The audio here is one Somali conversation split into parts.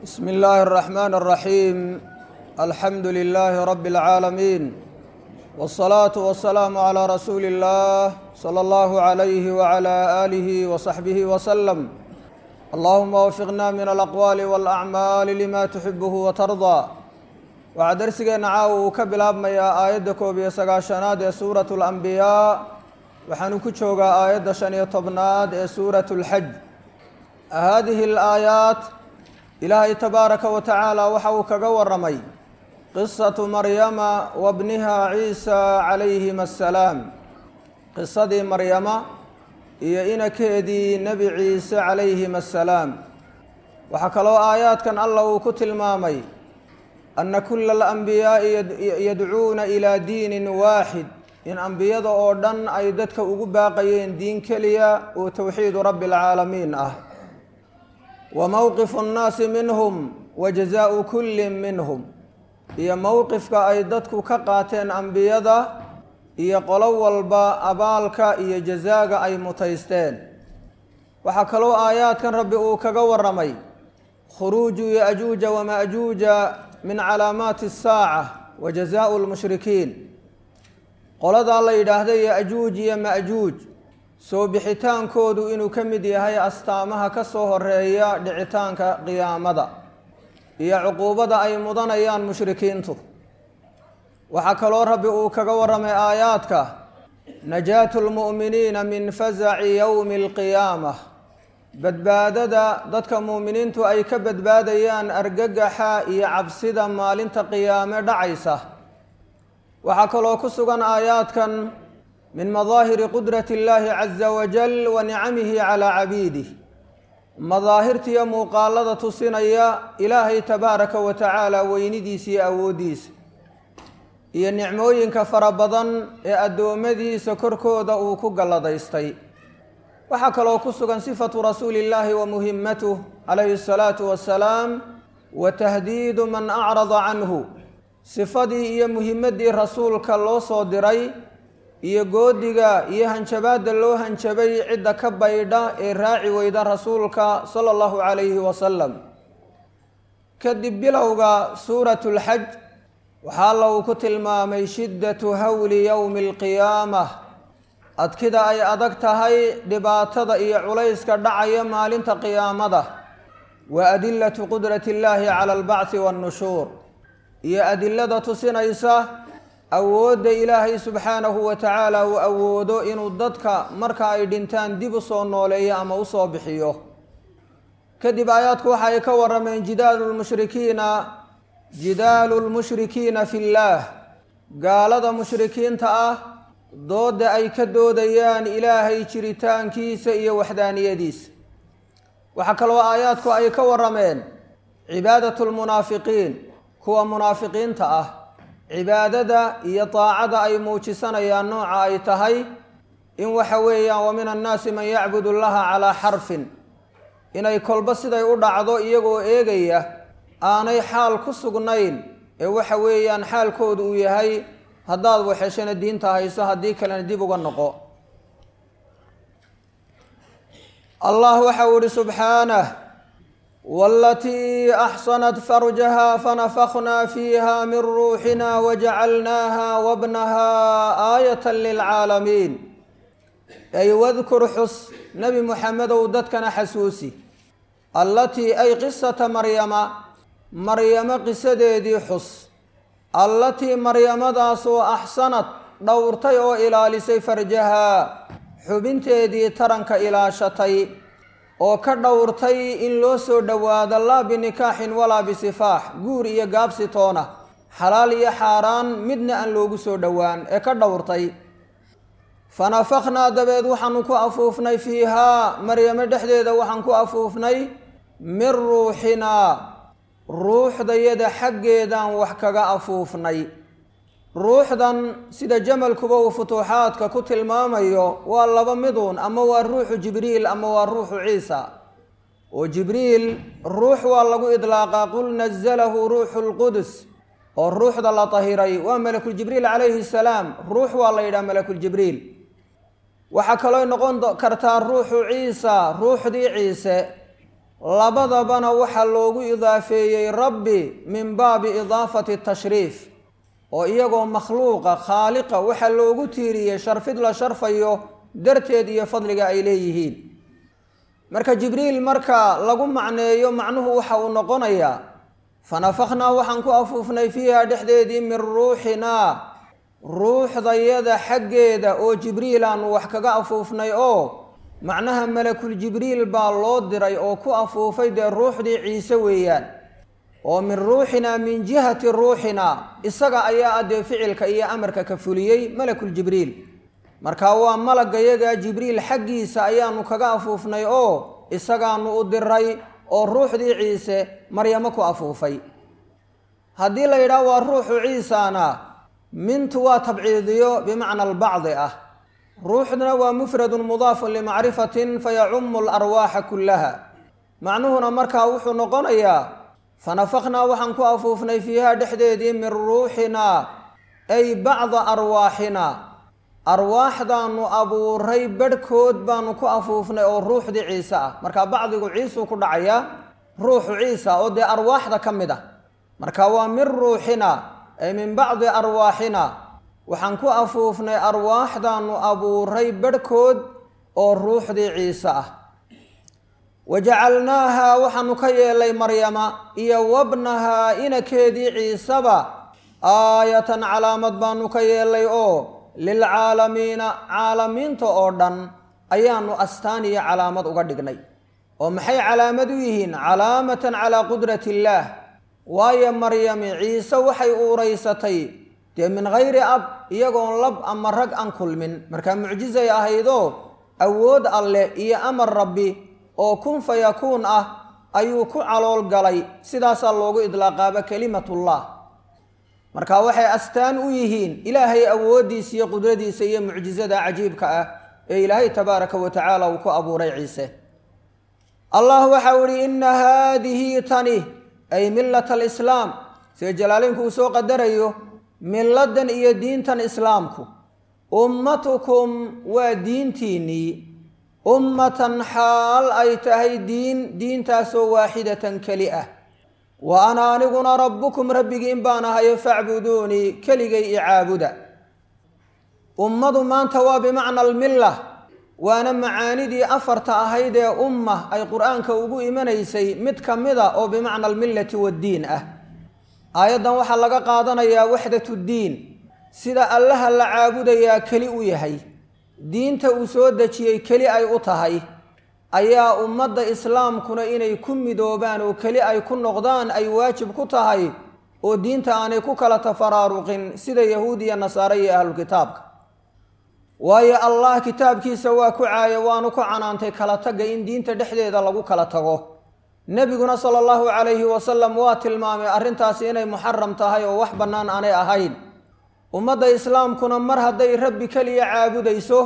بسم الله الرحمن الرحيم الحمد لله رب العالمين والصلاة والسلام على رسول الله صلى الله عليه وعلى آله وصحبه وسلم اللهم وفقنا من الأقوال والأعمال لما تحبه وترضى waxaa darsigeena caawa uu ka bilaabmayaa aayadda koob iyo sagaashanaad ee suuratu alambiyaa waxaanu ku joogaa aayadda shan iyo tobnaad ee suuratu lxaj haadihi alaayaat ilaahay tabaaraka wa tacaala waxa uu kaga waramay qisatu maryama wa bniha ciisa calayhim assalaam qisadii maryama iyo inakeedii nebi ciise calayhim assalaam waxaa kaloo aayaadkan allah uu ku tilmaamay ana kula alanbiyaa'i yadcuuna ilaa diinin waaxid in ambiyada oo dhan ay dadka ugu baaqayeen diin keliya oo towxiidu rabbi alcaalamiin ah wa mowqifu nnaasi minhum wa jazaau kullin minhum iyo mowqifka ay dadku ka qaateen ambiyada iyo qolo walba abaalka iyo jazaaga ay mutaysteen waxaa kaloo aayaadkan rabbi uu kaga waramay khuruuju yajuuja wamajuuja min calaamaati asaaca wa jazaau lmushrikiin qoladaa la yidhaahda yajuuj iyo majuuj soo bixitaankoodu inuu ka mid yahay astaamaha ka soo horeeya dhicitaanka qiyaamada iyo cuquubada ay mudanayaan mushrikiintu waxaa kaloo rabbi uu kaga waramay aayaadka najaatu lmu'miniina min fasaci yowmi alqiyaamah badbaadada dadka muuminiintu ay ka badbaadayaan argagaxa iyo cabsida maalinta qiyaame dhacaysa waxaa kaloo ku sugan aayaadkan min madaahiri qudrati illaahi caza wajal wa nicamihi calaa cabiidih madaahirtiiyo muuqaalada tusinaya ilaahay tabaaraka wa tacaala weynidiisa iyo awooddiisa iyo nicmooyinka fara badan ee addoommadiisa korkooda uu ku galladaystay waxaa kaloo ku sugan sifatu rasuuli illaahi wa muhimatuh calayhi asalaatu wassalaam wa tahdiidu man acrada canhu sifadii iyo muhimaddii rasuulka loo soo diray iyo goodiga iyo hanjabaadda loo hanjabay cidda ka baydha ee raaci weyda rasuulka sala allahu calayhi wasalam kadib bilowga suuratu lxaj waxaa alla uu ku tilmaamay shiddatu hawli yowmi alqiyaamah adkida ay adag tahay dhibaatada iyo culayska dhacaya maalinta qiyaamada wa adilatu qudrati illaahi cala albacthi waannushuur iyo adilada tusinaysa awoodda ilaahay subxaanahu wa tacaala uu awoodo inuu dadka marka ay dhintaan dib u soo nooleeyo ama u soo bixiyo kadib aayaadku waxa ay ka warameen jidaalu lmushrikiina jidaalu lmushrikiina fi llaah gaalada mushrikiinta ah doodda ay ka doodayaan ilaahay jiritaankiisa iyo waxdaaniyadiisa waxaa kaloo aayaadku ay ka warameen cibaadatu lmunaafiqiin kuwa munaafiqiinta ah cibaadada iyo daacada ay muujisanayaan nooca ay tahay in waxa weeyaan wa min annaasi man yacbudu llaha calaa xarfin inay kolba siday u dhacdo iyagoo eegaya aanay xaal ku sugnayn ee waxa weeyaan xaalkoodu uu yahay haddaad waxeshana diinta hayso haddii kalena dib uga noqo allah waxa uu ihi subxaanah walatii axsanat farjaha fanafakhnaa fiiha min ruuxina wajacalnaaha wabnaha aayata lilcaalamiin ay wadkur xus nebi muxamedow dadkana xasuusi allatii ay qisata maryama maryamo qisadeedii xus allatii maryamadaasoo axsanad dhowrtay oo ilaalisay farjahaa xubinteedii taranka ilaashatay oo ka dhowrtay in loo soo dhowaado laa binikaaxin walaa bisifaax guur iyo gaabsi toona xalaal iyo xaaraan midna aan loogu soo dhowaan ee ka dhowrtay fanafakhnaa dabeed waxaanu ku afuufnay fiihaa maryamo dhexdeeda waxaan ku afuufnay min ruuxinaa ruuxdayada xaggeedaan wax kaga afuufnay ruuxdan sida jamalkuba uu futuuxaadka ku tilmaamayo waa laba miduun ama waa ruuxu jibriil ama waa ruuxu ciisa oo jibriil ruux waa lagu idlaaqaa qul nazalahu ruuxu lqudus oo ruuxda la tahiray waa malakuljibriil calayhi salaam ruux waa la yidhaha malakuljibriil waxaa kaloo noqon kartaa ruuxu ciisa ruuxdii ciise labadabana waxaa loogu idaafeeyey rabbi min baabi idaafati tashriif oo iyagoo makhluuqa khaaliqa waxaa loogu tiiriyey sharfid la sharfayo darteed iyo fadliga ay leeyihiin marka jibriil marka lagu macneeyo macnuhu waxa uu noqonayaa fanafakhnaa waxaan ku afuufnay fiiha dhexdeedii min ruuxinaa ruuxdayada xaggeeda oo jibriil aanu wax kaga afuufnay oo macnaha malakul jibriil baa loo diray oo ku afuufay dee ruuxdii ciise weeyaan oo min ruuxinaa min jihati ruuxinaa isaga ayaa ah dee ficilka iyo amarka ka fuliyey malakul jibriil marka waa malagayaga jibriil xaggiisa ayaanu kaga afuufnay oo isagaanu u diray oo ruuxdii ciise maryamo ku afuufay haddii la yidhaah waa ruuxu ciisana mintu waa tabciidiyo bimacna albacdi ah ruuxduna waa mufradun mudaafun limacrifatin fayacumu alarwaaxa kullaha macnuhuna markaa wuxuu noqonayaa fanafakhnaa waxaan ku afuufnay fiiha dhexdeedii min ruuxinaa ay bacda arwaaxinaa arwaaxdaanu abuuray badhkood baanu ku afuufnay oo ruuxdii ciise ah marka bacdigu ciisuu ku dhacayaa ruuxu ciisa oo dee arwaaxda ka mid ah marka waa min ruuxina ay min bacdi arwaaxina waxaan ku afuufnay arwaaxdaanu abuuray badhkood oo ruuxdii ciise ah wajacalnaaha waxaanu ka yeelay maryama iyo wabnahaa inakeedii ciiseba aayatan calaamad baanu ka yeelay oo lilcaalamiina caalamiinta oo dhan ayaanu astaan iyo calaamad uga dhignay oo maxay calaamad u yihiin calaamatan calaa qudrati illaah waayo maryami ciise waxay uuraysatay dee min hayri ab iyagoon lab ama rag aan kulmin markaa mucjizay ahaydoo awood alleh iyo amar rabbi oo kun fa yakuun ah ayuu ku calool galay sidaasaa loogu idlaaqaaba kelimatullah marka waxay astaan u yihiin ilaahay awooddiisa iyo qudradiisa iyo mucjizada cajiibka ah ee ilaahay tabaaraka wa tacaala uu ku abuuray ciise allah waxau ihi inna haadihi tani ay millat alislaam sida jalaaleynku uu soo qadarayo milladan iyo diintan islaamku ummatukum waa diintiinnii ummatan xaal ay tahay diin diintaasoo waaxidatan keli ah wa ana aniguna rabbukum rabbigiin baan ahayo facbuduunii keligay i caabuda ummadu maanta waa bimacna almilla waana macaanidii afarta ahayd ee umma ay qur-aanka ugu imanaysay mid ka mida oo bimacna almillati waddiin ah aayaddan waxaa laga qaadanayaa waxdatuddiin sida allaha la caabudayaa keli u yahay diinta uu soo dejiyey keli ay u tahay ayaa ummadda islaamkuna inay ku midoobaan oo keli ay ku noqdaan ay waajib ku tahay oo diinta aanay ku kala tafaraaruqin sida yahuud iyo nasaare iyo ahlulkitaabka waayo allah kitaabkiisa waa ku caaya waanu ku canaantay kala tagga in diinta dhexdeeda lagu kala tago nebiguna sala allahu calayhi wasalam waa tilmaamay arrintaasi inay muxaram tahay oo wax bannaan aanay ahayn ummadda islaamkuna mar hadday rabbi keliya caabudayso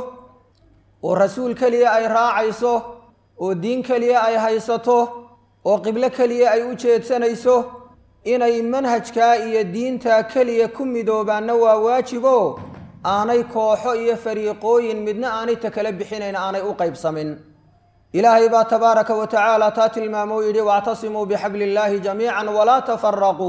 oo rasuul keliya ay raacayso oo diin keliya ay haysato oo qiblo keliya ay u jeedsanayso inay manhajkaa iyo diintaa keliya ku midoobaanna waa waajibo aanay kooxo iyo fariiqooyin midna aanay ta kala bixinayn aanay u qaybsamin ilaahay baa tabaaraka wa tacaala taa tilmaamo yidhi wactasimuu bixabli illaahi jamiican walaa tafaraquu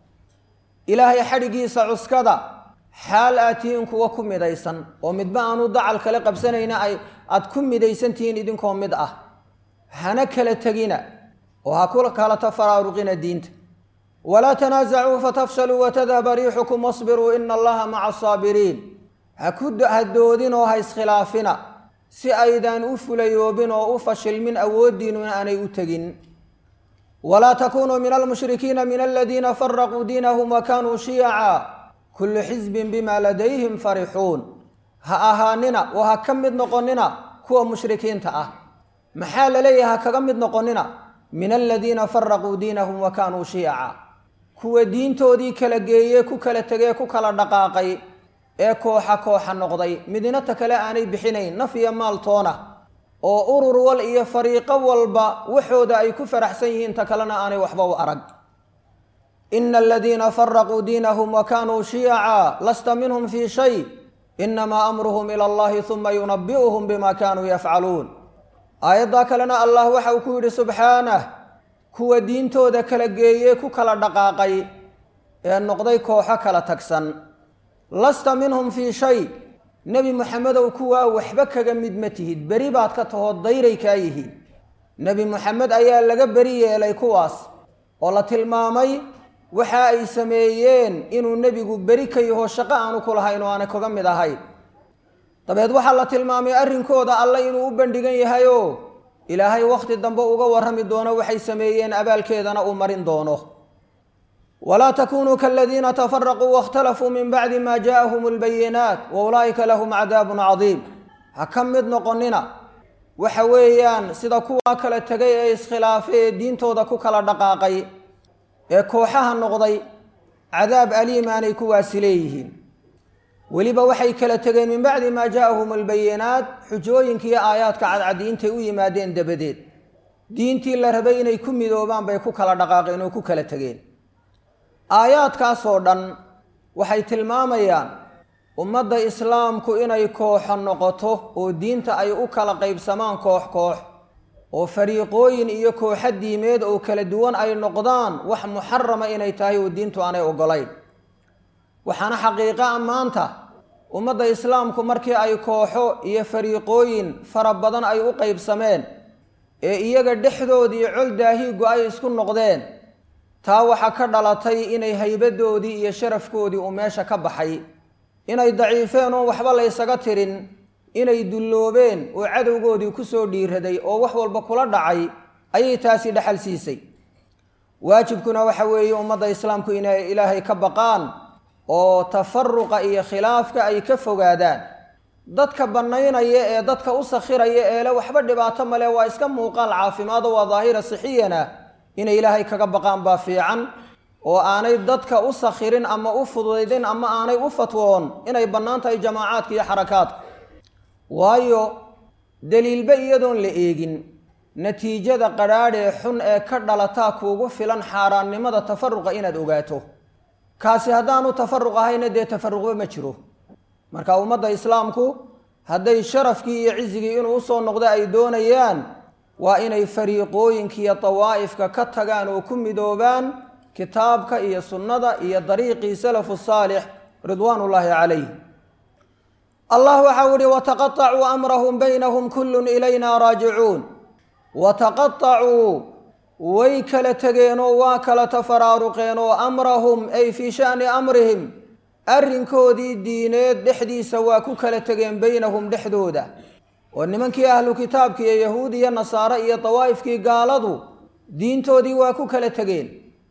ilaahay xadhigiisa cuskada xaal aad tihiin kuwa ku midaysan oo midba aanu dacal kale qabsanayna ay aad ku midaysan tihiin idinkoo mid ah hana kala tegina oo ha ku kala tafaraaruqina diinta walaa tanaasacuu fatafshaluu watadhaba riixukum wasbiruu ina allaha maca asaabiriin ha ku hadoodin oo ha iskhilaafina si aydaan u fulayoobin oo u fashilmin awooddiinuna aanay u tegin walaa takunuu min almushrikiina min aladiina faraquu diinahum wa kaanuu shiyaca kullu xisbin bima ladayhim farixuun ha ahaanina oo ha ka mid noqonina kuwa mushrikiinta ah maxaa la leeyahay ha kaga mid noqonina min aladiina faraquu diinahum wa kaanuu shiyaca kuwa diintoodii kala geeye ku kala tegee ku kala dhaqaaqay ee kooxa kooxa noqday midnata kale aanay bixinayn naf iyo maal toona oo urur wal iyo fariiqo walba waxooda ay ku faraxsan yihiin ta kalena aanay waxba u arag ina aladiina faraquu diinahum wa kaanuu shiyaca lasta minhum fii shay inamaa amruhum ila allahi huma yunabi'uhum bima kaanuu yafcaluun aayaddaa kalena allah waxa uu ku yidhi subxaanah kuwa diintooda kala geeyey ku kala dhaqaaqay ee noqday kooxo kala tagsan lasta minhum fii shay nebi moxamedow kuwaa waxba kaga mid ma tihid beri baad ka tahoo dayray kaa yihiin nebi moxamed ayaa laga beri yeelay kuwaas oo la tilmaamay waxa ay sameeyeen inuu nebigu beri ka yaho shaqo aanu ku lahayn oo aanay kaga mid ahayn dabeed waxaa la tilmaamay arrinkooda alle inuu u bandhigan yahayoo ilaahay wakhti dambe uga warrami doono waxay sameeyeen abaalkeedana uu marin doono walaa takunuu kaladiina tafaraquu waاkhtalafuu min bacdi ma jaaءahum اlbayinaat wa ulaa'ika lahum cadaabun cadiim ha ka mid noqonina waxa weeyaan sida kuwaa kala tegay ee iskhilaafay ee diintooda ku kala dhaqaaqay ee kooxaha noqday cadaab aliimaanay kuwaasi leeyihiin weliba waxay kala tegeen min bacdi maa jaaءahum albayinaat xujooyinkiiyo aayaadka cadcadi intay u yimaadeen dabadeed diintii la rabay inay ku midoobaan bay ku kala dhaqaaqeen oo ku kala tegeen aayaadkaasoo dhan waxay tilmaamayaan ummadda islaamku inay kooxo noqoto oo diinta ay u kala qaybsamaan koox koox oo fariiqooyin iyo kooxo diimeed oo kala duwan ay noqdaan wax muxarama inay tahay oo diintu aanay ogolayn waxaana xaqiiqa a maanta ummadda islaamku markii ay kooxo iyo fariiqooyin fara badan ay u qaybsameen ee iyaga dhexdoodii col daahiigu ay isku noqdeen taa waxaa ka dhalatay inay haybadoodii iyo sharafkoodii uu meesha ka baxay inay daciifeen oon waxba laysaga tirin inay dulloobeen oo cadowgoodii kusoo dhiiraday oo wax walba kula dhacay ayay taasi dhexal siisay waajibkuna waxa weeye ummadda islaamku inay ilaahay ka baqaan oo tafaruqa iyo khilaafka ay ka fogaadaan dadka bannaynaya ee dadka u sakhiraya eele waxba dhibaato male waa iska muuqaal caafimaado waa daahira sixiyana inay ilaahay kaga baqaan baa fiican oo aanay dadka u sakhirin ama u fududaydin ama aanay u fatwoon inay bannaan tahay jamaacaadka iyo xarakaadka waayo daliilba iyadoon la eegin natiijada qadhaadh ee xun ee ka dhalataa kuugu filan xaaraannimada tafaruqa inaad ogaato kaasi haddaanu tafaruq ahayna dee tafaruqba ma jiro marka ummadda islaamku hadday sharafkii iyo cizigii inuu usoo noqdo ay doonayaan waa inay fariiqooyinkiiyo dawaa'ifka ka tagaan oo ku midoobaan kitaabka iyo sunnada iyo dariiqii salafu saalix ridwaan ullaahi calayh allah waxau ihi wataqaطacuu amrahum baynahum kullun ilayna raajicuun wataqaطacuu way kala tegeenoo waa kala tafaraaruqeen oo amrahum ay fii sha'ni amrihim arrinkoodii diineed dhexdiisa waa ku kala tegeen baynahum dhexdooda oo nimankii ahlu kitaabki iyo yahuud iyo nasaare iyo dawaa'ifkii gaaladu diintoodii waa ku kala tegeen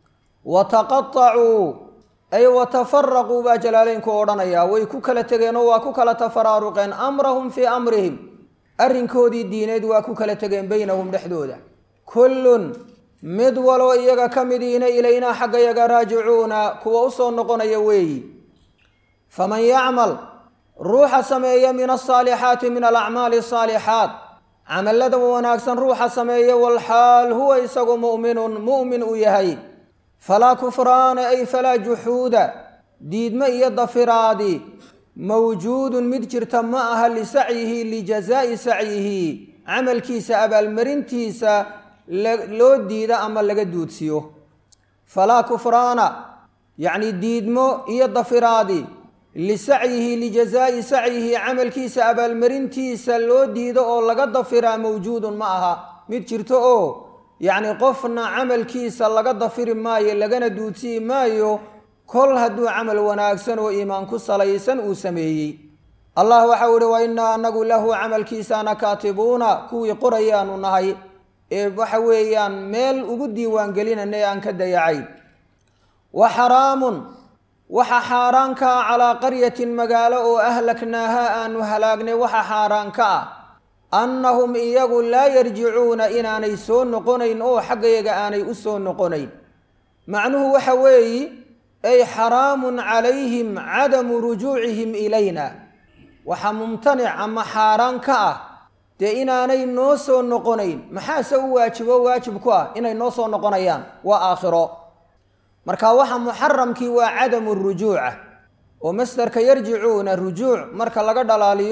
wataqaطacuu ay watafaraquu baa jalaaleynku odhanayaa way ku kala tegeenoo waa ku kala tafaraaruqeen amrahum fii amrihim arrinkoodii diineed waa ku kala tegeen baynahum dhexdooda kullun mid waloo iyaga ka midiina ilaynaa xagga yaga raajicuuna kuwa usoo noqonaya weeyi faman yacmal ruuxa sameeya min asaalixaati min alacmaali asaalixaat camallada wanaagsan ruuxa sameeya walxaal huwa isagu mu'minun mu'min uu yahay falaa kufraana ay falaa juxuuda diidmo iyo dafiraadi mawjuudun mid jirta ma aha lisacyihi lijazaa'i sacyihi camalkiisa abaalmarintiisa loo diida ama laga duudsiyo falaa kufraana yacni diidmo iyo dafiraadi lisacyihi lijazaa'i sacyihi camalkiisa abaalmarintiisa loo diido oo laga dafiraa mawjuudun ma aha mid jirto oo yacni qofna camalkiisa laga dafiri maayo lagana duudsiyi maayo kol hadduu camal wanaagsan oo iimaan ku salaysan uu sameeyey allah waxau ihi wa innaa anagu lahu camalkiisaana kaatibuuna kuwii qorayaanu nahay ee waxa weeyaan meel ugu diiwaangelinana ee aan ka dayacayn wa xaraamun waxa xaaraan ka ah calaa qaryatin magaalo oo ahlaknaaha aanu halaagnay waxa xaaraan ka ah annahum iyagu laa yarjicuuna inaanay soo noqonayn oo xaggayaga aanay u soo noqonayn macnuhu waxa weeyi ay xaraamun calayhim cadamu rujuucihim ilayna waxa mumtanic ama xaaraan ka ah dee inaanay noo soo noqonayn maxaase u waajibo waajib ku ah inay noo soo noqonayaan waa aakhiro marka waxa muxaramkii waa cadamu rujuuca oo masdarka yarjicuuna rujuuc marka laga dhalaaliyo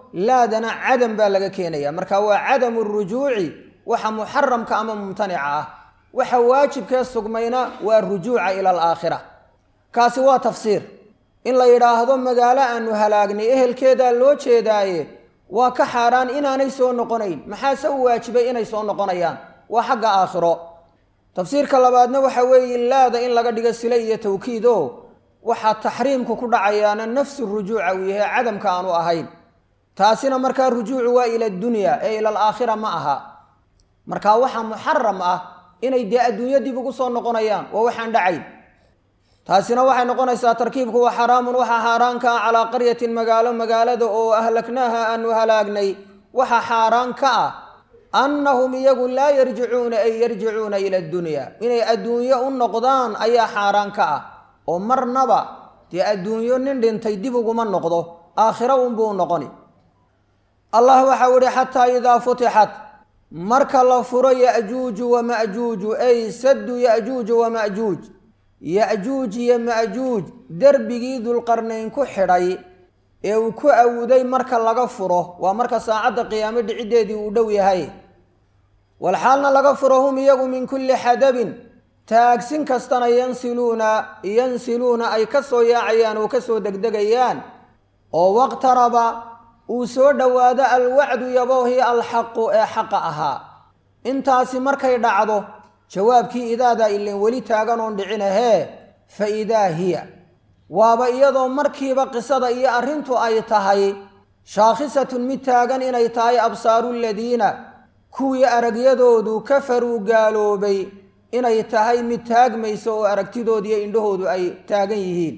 laadana cadam baa laga keenaya marka waa cadamu rujuuci waxa muxaramka ama mumtanica ah waxa waajibkee sugmayna waa rujuuca ila alaakhira kaasi waa tafsiir in la yidhaahdo magaalo aanu halaagnay ehelkeedaa loo jeedaaye waa ka xaaraan inaanay soo noqonayn maxaase u waajibay inay soo noqonayaan waa xagga aakhiro tafsiirka labaadna waxa weeye laada in laga dhigo sile iyo tawkiid o waxaa taxriimku ku dhacayaana nafsu rujuuca uu yahay cadamka aanu ahayn taasina markaa rujuucu waa ila dunya ee ila alaakhira ma aha marka waxa muxaram ah inay dee adduunyo dib ugu soo noqonayaan waa waxaan dhacayn taasina waxay noqonaysaa tarkiibku waa xaraamun waxaa xaaraan ka ah calaa qaryatin magaalo magaalada oo ahlagnaaha aanu halaagnay waxa xaaraan ka ah annahum iyagu laa yarjicuuna ay yarjicuuna ila dunya inay adduunyo u noqdaan ayaa xaaraan ka ah oo marnaba dee adduunyo nin dhintay dib uguma noqdo aakhiro unbuu noqoni allah waxau ihi xataa idaa futixat marka la furo ya'juuju wama'juuju ay saddu ya'juuju wama'juuj ya'juuj iyo ma'juuj derbigii dulqarnayn ku xidhay ee uu ku awuday marka laga furo waa marka saacadda qiyaamo dhiciddeedii uu dhow yahay walxaalna laga furo hum iyagu min kulli xadabin taagsin kastana yansiluuna yansiluuna ay ka soo yaacayaan oo ka soo degdegayaan oo waqtaraba uu soo dhowaado alwacdu yaboohii alxaqu ee xaqa ahaa intaasi markay dhacdo jawaabkii idaadaa ilan weli taagan oon dhicin ahee fa idaa hiya waaba iyadoo markiiba qisada iyo arrintu ay tahay shaakhisatun mid taagan inay tahay absaaru ladiina kuwii aragyadoodu kafaruu gaaloobay inay tahay mid taagmayso oo aragtidoodiiyo indhahoodu ay taagan yihiin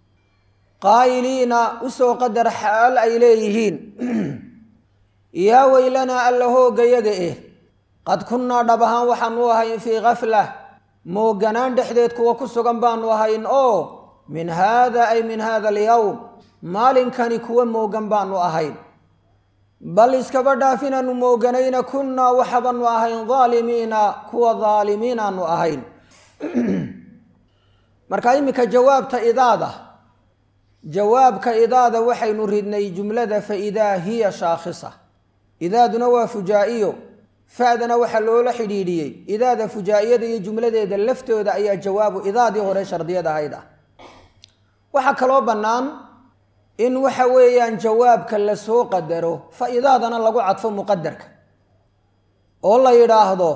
qaa'iliina usoo qadar xaal ay leeyihiin yaa weylanaa alla hooggayaga eh qad kunnaa dhab ahaan waxaanu ahayn fii kaflah mooganaan dhexdeed kuwa ku sugan baanu ahayn oo min haada ay min haada alyowm maalinkani kuwa moogan baanu ahayn bal iskaba dhaaf inaanu mooganayna kunnaa waxabaanu ahayn daalimiina kuwa daalimiinaanu ahayn marka iminka jawaabta idaada jawaabka idaada waxaynu ridnay jumlada fa idaa hiya shaakhisa idaaduna waa fujaa-iyo fa-dana waxaa loola xidhiidhiyey idaada fujaa-iyada iyo jumladeeda laftooda ayaa jawaabu idaadii hore shardiyad ahayd ah waxaa kaloo bannaan in waxa weeyaan jawaabka lasoo qadaro fa idaadana lagu cadfo muqadarka oo la yidhaahdo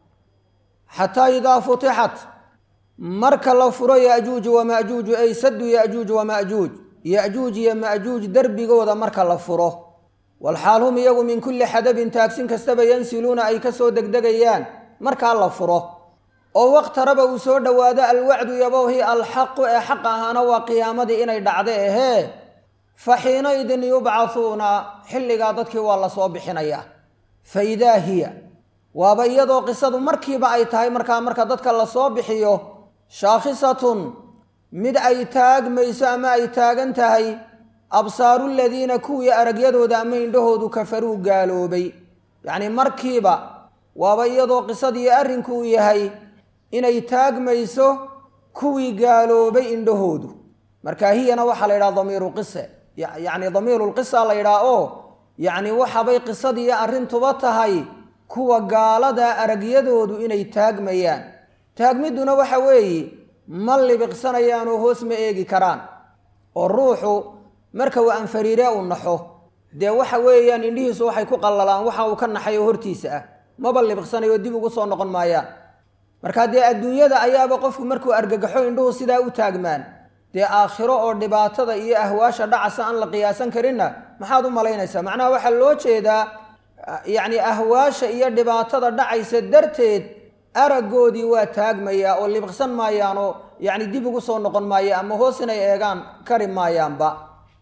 xataa idaa futixat marka la furo yajuuju wamajuuju ay sadu yajuuj wamajuuj yajuuj iyo majuuj derbigooda marka la furo walxaal hum iyagu min kulli xadabin taagsin kastaba yansiluuna ay kasoo degdegayaan markaa la furo oo waqtaraba uu soo dhowaado alwacdu yabowhi alxaqu ee xaq ahaana waa qiyaamadii inay dhacda ahee fa xiinaidin yubcathuuna xilligaa dadkii waa lasoo bixinayaa fa idaa hiya waaba iyadoo qisadu markiiba ay tahay markaa marka dadka lasoo bixiyo shaakhisatun mid ay taagmayso ama ay taagan tahay absaaru ladiina kuwii aragyadooda ama indhahoodu kafaruu gaaloobay yacnii markiiba waaba iyadoo qisadii arrinku uu yahay inay taagmayso kuwii gaaloobay indhahoodu marka hiyana waxaa la yidhaha damiiru qise yacni damiiru lqisa la yidhaha oo yacni waxabay qisadii arrintuba tahay kuwa gaalada aragyadoodu inay taagmayaan taagmidduna waxa weeye ma libiqsanayaan oo hoos ma eegi karaan oo ruuxu marka uu anfariiree uu naxo dee waxa weeyaan indhihiisu waxay ku qallalaan waxa uu ka naxayo hortiisa ah maba libiqsanayo dib ugu soo noqon maayaan marka dee adduunyada ayaaba qofku markuu argagaxo indhuhu sidaa u taagmaan dee aakhiro oo dhibaatada iyo ahwaasha dhacasa aan la qiyaasan karinna maxaad u malaynaysaa macnaha waxaa loo jeedaa yacni ahwaasha iyo dhibaatada dhacaysa darteed araggoodii waa taagmayaa oo libiqsan maayaanoo yacni dib ugu soo noqon maaya ama hoos inay eegaan kari maayaanba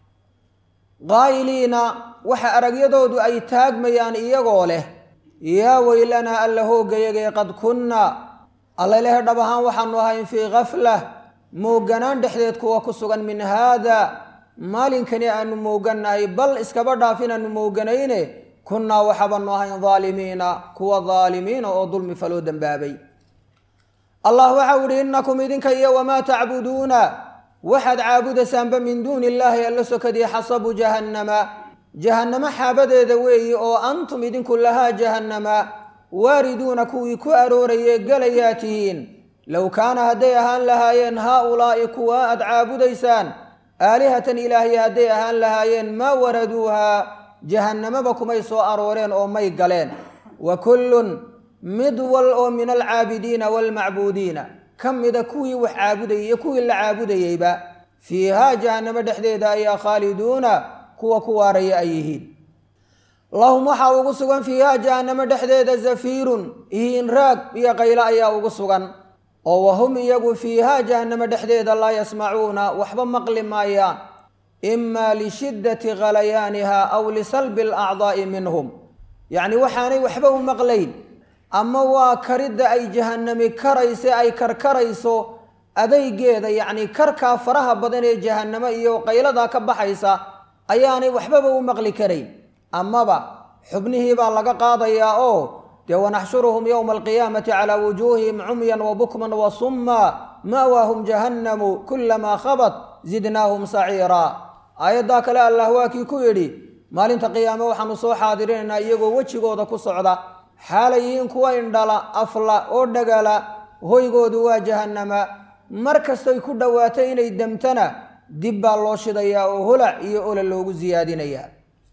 qaa'iliina waxa aragyadoodu ay taagmayaan iyagoo leh yaa weylanaa alla hoogayagee qad kunnaa alla leh dhab ahaan waxaanu ahayn fii kaflah mooganaan dhexdeed kuwa ku sugan min haada maalinkani aanu moogannahay bal iskaba dhaaf inaanu mooganayne kunnaa waxabaanu ahayn daalimiina kuwa daalimiina oo dulmi faloo dembaabay allah waxau idhi innakum idinka iyo wamaa tacbuduuna waxaad caabudaysaanba min duuni illaahi alla sokadii xasabu jahannama jahannamo xaabadeeda weeyi oo antum idinku lahaa jahannama waariduuna kuwii ku aroorayee gelayaa tihiin low kaana hadday ahaan lahaayeen haa-ulaa'i kuwa aad caabudaysaan aalihatan ilaahya hadday ahaan lahaayeen maa waraduuhaa jahannamaba kumay soo arooreen oo may galeen wa kullun mid wal oo min alcaabidiina waalmacbuudiina ka mida kuwii wax caabudayay iyo kuwii la caabudayeyba fiihaa jahannamo dhexdeeda ayaa khaaliduuna kuwa ku waaraya ay yihiin lahum waxaa ugu sugan fiihaa jahannamo dhexdeeda zafiirun ihiin raag iyo qaylo ayaa ugu sugan oo wahum iyagu fiihaa jahannamo dhexdeeda laa yasmacuuna waxba maqli maayaan imaa lishiddati khalayaaniha aw lisalbi alacdaa'i minhum yacni waxaanay waxba u maqlayn ama waa karidda ay jahannami karayse ay karkarayso adaygeeda yacni karkaa faraha badan ee jahannamo iyo qayladaa ka baxaysa ayaanay waxbaba u maqli karayn amaba xubnihii baa laga qaadayaa oo dee wanaxshuruhum yowma alqiyaamati calaa wujuuhihim cumyan wa bukman wa summa ma'waahum jahannamu kulamaa khabat zidnaahum saciiraa aayaddaa kale allah waa kii ku yidhi maalinta qiyaame waxaanu soo xaadirinaynaa iyagoo wejigooda ku socda xaalayiin kuwa indhala afla oo dhagala hoygoodu waa jahannama mar kastoy ku dhowaato inay demtana dib baa loo shidayaa oo holac iyo ola loogu siyaadinayaa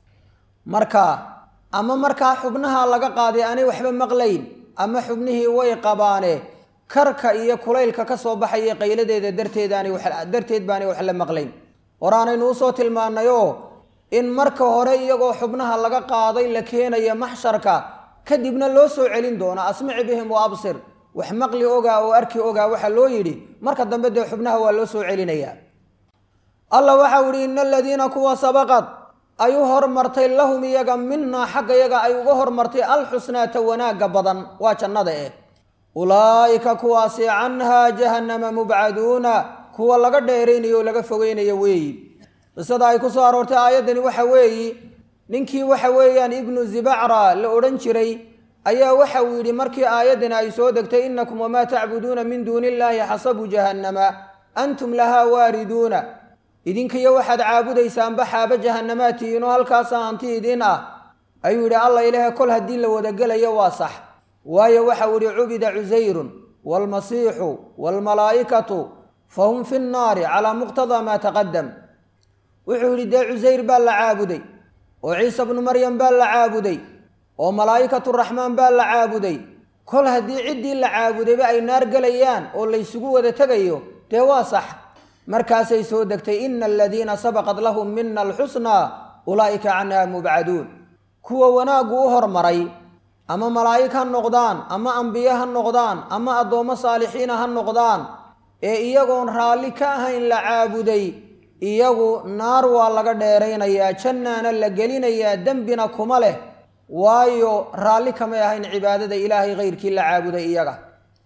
marka ama markaa xubnaha laga qaaday aanay waxba maqlayn ama xubnihii way qabaane karka iyo kulaylka ka soo baxaya qayladeeda darteedaanay darteed baanay wax la maqlayn horaanaynu usoo tilmaannayoo in marka hore iyagoo xubnaha laga qaaday la keenaya maxsharka kadibna loo soo celin doono asmici bihim wa absir wax maqli ogaa oo arki ogaa waxaa loo yidhi marka dambe dee xubnaha waa loo soo celinayaa allah waxau yihi ina aladiina kuwa sabaqad ay u hormartay lahum iyaga minaa xagga yaga ay uga hormartay alxusnaata wanaagga badan waa jannada eh ulaa'ika kuwaasi canhaa jahannama mubcaduuna kuwa laga dheeraynayo oo laga fogeynayo weeyi qisada ay ku soo aroortay aayaddani waxa weeyi ninkii waxa weeyaan ibnu zibacra la odhan jiray ayaa waxa uu yidhi markii aayaddani ay soo degtay inakum wamaa tacbuduuna min duuni illaahi xasabu jahannama antum lahaa waariduuna idinkiyo waxaad caabudaysaanba xaaba jahannamaatihiinoo halkaasaa hanti idiin ah ayuu yidhi alla ilaahe kol haddii la wadagelayo waa sax waayo waxau yihi cubida cusayrun waalmasiixu waalmalaa'ikatu fahum fi nnaari calaa muqtadaa maa taqadam wuxuu yidhi dee cusayr baa la caabuday oo ciise bnu maryam baa la caabuday oo malaa'ikatu raxmaan baa la caabuday kol haddii ciddii la caabudayba ay naar gelayaan oo laysugu wada tegayo dee waa sax markaasay soo degtay ina aladiina sabaqat lahum mina alxusnaa ulaa'ika canha mubcaduun kuwa wanaaggu u hormaray ama malaa'ig ha noqdaan ama ambiye ha noqdaan ama addoommo saalixiina ha noqdaan ee iyagoon raalli ka ahayn la caabuday iyagu naar waa laga dheeraynayaa jannaana la gelinayaa dembina kuma leh waayo raalli kamay ahayn cibaadada ilaahay kayrkii la caabuday iyaga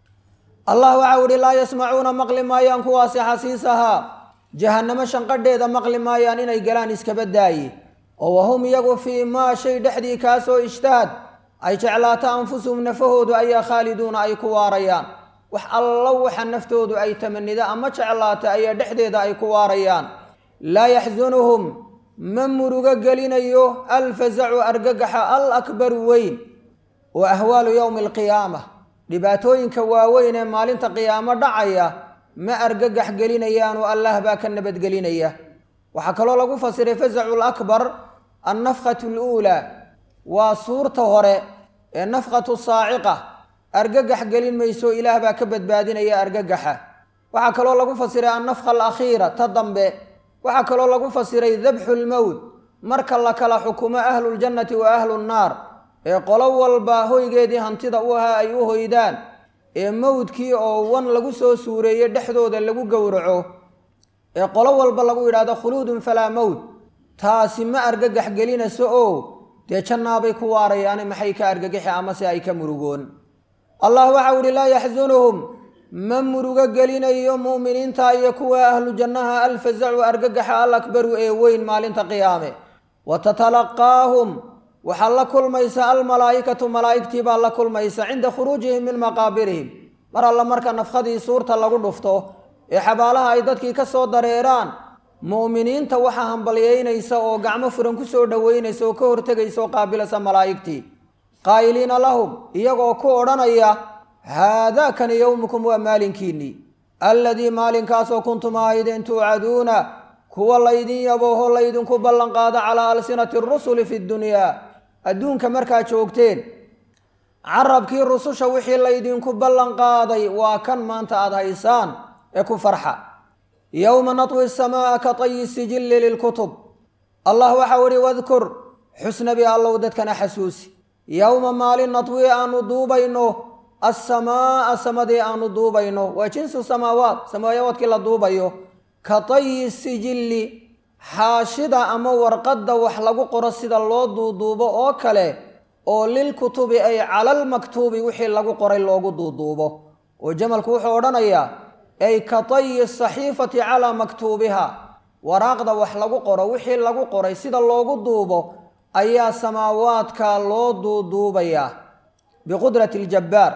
allah waxau ihi laa yasmacuuna maqli maayaan kuwaasi xasiisahaa jahannamo shanqadheeda maqli maayaan inay galaan iskaba daaye oo wahum iyagu fii maa shay dhexdii kaasoo ijtahad ay jeclaato anfusuhum nafahoodu ayaa khaaliduuna ay ku waarayaan wax allo waxa naftoodu ay tamanida ama jeclaata ayaa dhexdeeda ay ku waarayaan laa yaxsunuhum ma murugo gelinayo alfazacu argagaxa al akbaru weyn oo ahwaalu yowmi alqiyaama dhibaatooyinka waaweyn ee maalinta qiyaamo dhacaya ma argagax gelinayaanoo allah baa ka nabadgelinaya waxaa kaloo lagu fasiray fazacu lakbar annafkhatu luulaa waa suurta hore ee nafkhatu saaciqa argagax gelin mayso ilaah baa ka badbaadinaya argagaxa waxaa kaloo lagu fasiray annafkha alakhiira ta dambe waxaa kaloo lagu fasiray dabxu lmowt marka la kala xukumo ahluljannati wa ahlu nnaar ee qolo walba hoygeedii hantida u ahaa ay u hoydaan ee mowdkii oo wan lagu soo suureeye dhexdooda lagu gowraco ee qolo walba lagu yidhaahdo khuluudun falaa mowt taasi ma argagax gelinayso oo dee jannaabay ku waarayaane maxay ka argagaxi amase ay ka murugoon allah waxau ihi laa yaxsunuhum ma murugo gelinayo mu'miniinta iyo kuwa ahlu jannaha alfazacu argagaxa al akbaru ee weyn maalinta qiyaame wa tatalaqaahum waxaa la kulmaysa almalaa'ikatu malaa'igtii baa la kulmaysa cinda khuruujihim min maqaabirihim mar alla marka nafkhadii suurta lagu dhufto ee xabaalaha ay dadkii ka soo dareeraan mu'miniinta waxaa hambalyeynaysa oo gacmo furan ku soo dhoweynaysa oo ka hortegaysa oo qaabilaysa malaa'igtii qaa'iliina lahum iyagoo ku odhanaya haadaakani yowmukum waa maalinkiinnii alladii maalinkaasoo kuntum ahaydeen tuucaduuna kuwa laydin yabooho laydinku ballanqaado calaa alsinati rusuli fi ddunyaa adduunka markaa joogteen carabkii rususha wixii laydinku ballanqaaday waa kan maanta aada haysaan ee ku farxa yowma natwi asamaa'a ka tayi sijilli lilkutub allah waxau ihi wadkur xusnabi allow dadkana xasuusi yowma maalin natwi aanu duubayno assamaa'a samadii aanu duubayno waa jinsu samaawaat samaawaadkii la duubayo ka tayi sijilli xaashida ama warqadda wax lagu qoro sida loo duuduubo oo kale oo lilkutubi ay calalmaktuubi wixii lagu qoray loogu duuduubo oo jamalku wuxuu odhanayaa ay ka tayi saxiifati calaa maktuubiha waraaqda wax lagu qoro wixii lagu qoray sida loogu duubo ayaa samaawaadka loo duuduubayaa biqudrati ljabbaar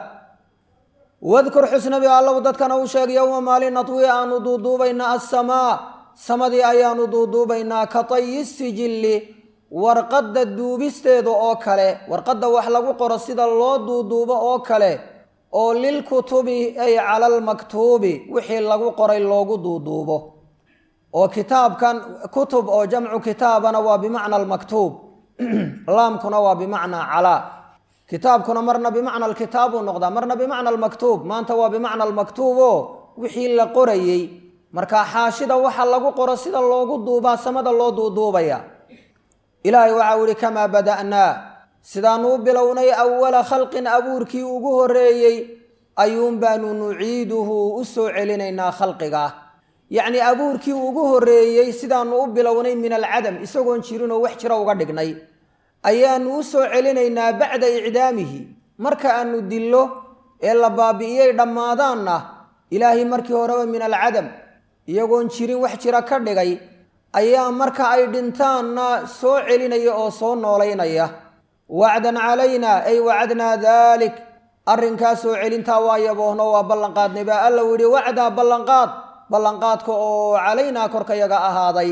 wadkur xusnabi allow dadkana u sheeg yowma maalin natwi aanu duuduubaynaa assamaa samadii ayaanu duuduubaynaa ka tayi sijilli warqadda duubisteeda oo kale warqadda wax lagu qoro sida loo duuduubo oo kale oo lilkutubi ay calalmaktuubi wixii lagu qoray loogu duuduubo oo kitaabkan kutub oo jamcu kitaabana waa bimacna almaktuub laamkuna waa bimacnaa calaa kitaabkuna marna bimacna alkitaab uu noqdaa marna bimacna almaktuub maanta waa bimacna almaktuub oo wixii la qorayey markaa xaashida waxa lagu qoro sida loogu duubaa samada loo duuduubaya ilaahay waxau ihi kamaa bada'naa sidaanu u bilownay awala khalqin abuurkii ugu horreeyey ayuun baanu nuciiduhu u soo celinaynaa khalqiga yacnii abuurkii ugu horreeyey sidaanu u bilownay min alcadam isagoon jirinoo wax jira uga dhignay ayaanu u soo celinaynaa bacda icdaamihi marka aanu dillo ee la baabi'iyey dhammaadaanna ilaahay markii horeba min alcadam iyagoon jirin wax jira ka dhigay ayaa marka ay dhintaanna soo celinaya oo soo noolaynaya wacdan calaynaa ay wacadnaa daalik arrinkaa soo celintaa waa yaboohno waa ballanqaadnay baa alla yidhi wacdaa ballanqaad ballanqaadka oo calaynaa korkayaga ahaaday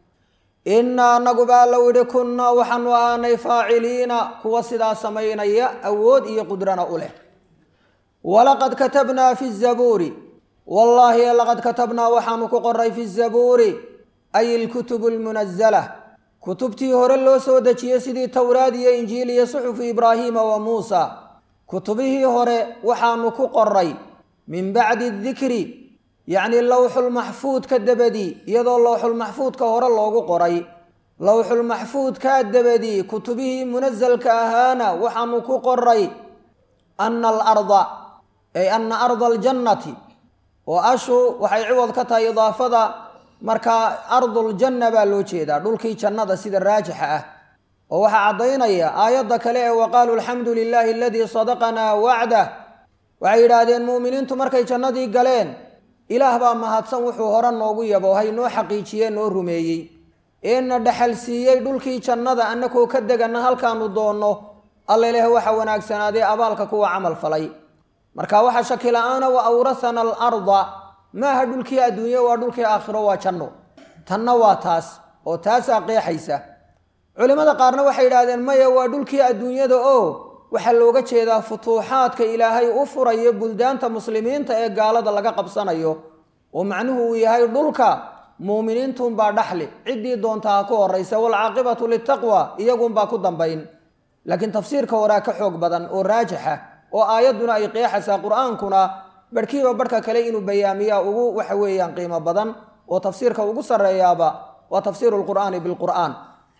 innaa anagu baa alla yidhi kunnaa waxaanu ahaanay faaciliina kuwa sidaa samaynaya awood iyo qudrana u leh walaqad katabnaa fi zabuuri wallaahi laqad katabnaa waxaanu ku qoray fi zabuuri ay ilkutubu almunazala kutubtii hore loo soo dejiyey sidii towraad iyo injiil iyo suxufu ibraahiima wa muusa kutubihii hore waxaanu ku qoray min bacdi dikri yacnii lowxulmaxfuudka dabadii iyadoo lowxulmaxfuudka hore loogu qoray lowxulmaxfuudkaa dabadii kutubihii munasalka ahaana waxaanu ku qoray ana alarda ay ana arda aljannati oo ashu waxay ciwad ka tahay idaafada markaa arduljanna baa loo jeedaa dhulkii jannada sida raajixa ah oo waxaa caddaynaya aayadda kale ee waqaaluu alxamdu lilaahi aladii sadaqanaa wacdah waxay yidhaahdeen mu'miniintu markay jannadii galeen ilaah baa mahadsan wuxuu hore noogu yaboohay noo xaqiijiyee noo rumeeyey eena dhaxal siiyey dhulkii jannada annakoo ka deganna halkaanu doonno alla ilaah waxa wanaagsanaaday abaalka kuwa camal falay marka waxa shaki la-aana wa awrahana alarda maaha dhulkii adduunye waa dhulkii aakhiro waa janno tanna waa taas oo taasaa qeexaysa culimmada qaarna waxay yidhaahdeen maya waa dhulkii adduunyada oo waxaa looga jeedaa futuuxaadka ilaahay u furayo buldaanta muslimiinta ee gaalada laga qabsanayo oo macnuhu uu yahay dhulka muuminiintuunbaa dhaxli ciddii doonta ha ku horaysa waalcaaqibatu litaqwa iyagunbaa ku dambayn laakiin tafsiirka horaa ka xoog badan oo raajixa oo aayadduna ay qeexaysaa qur-aankuna barhkiiba barhka kale inuu bayaamiyaa ugu waxa weeyaan qiimo badan oo tafsiirka ugu sarreeyaaba waa tafsiiru lqur'aani bilqur'aan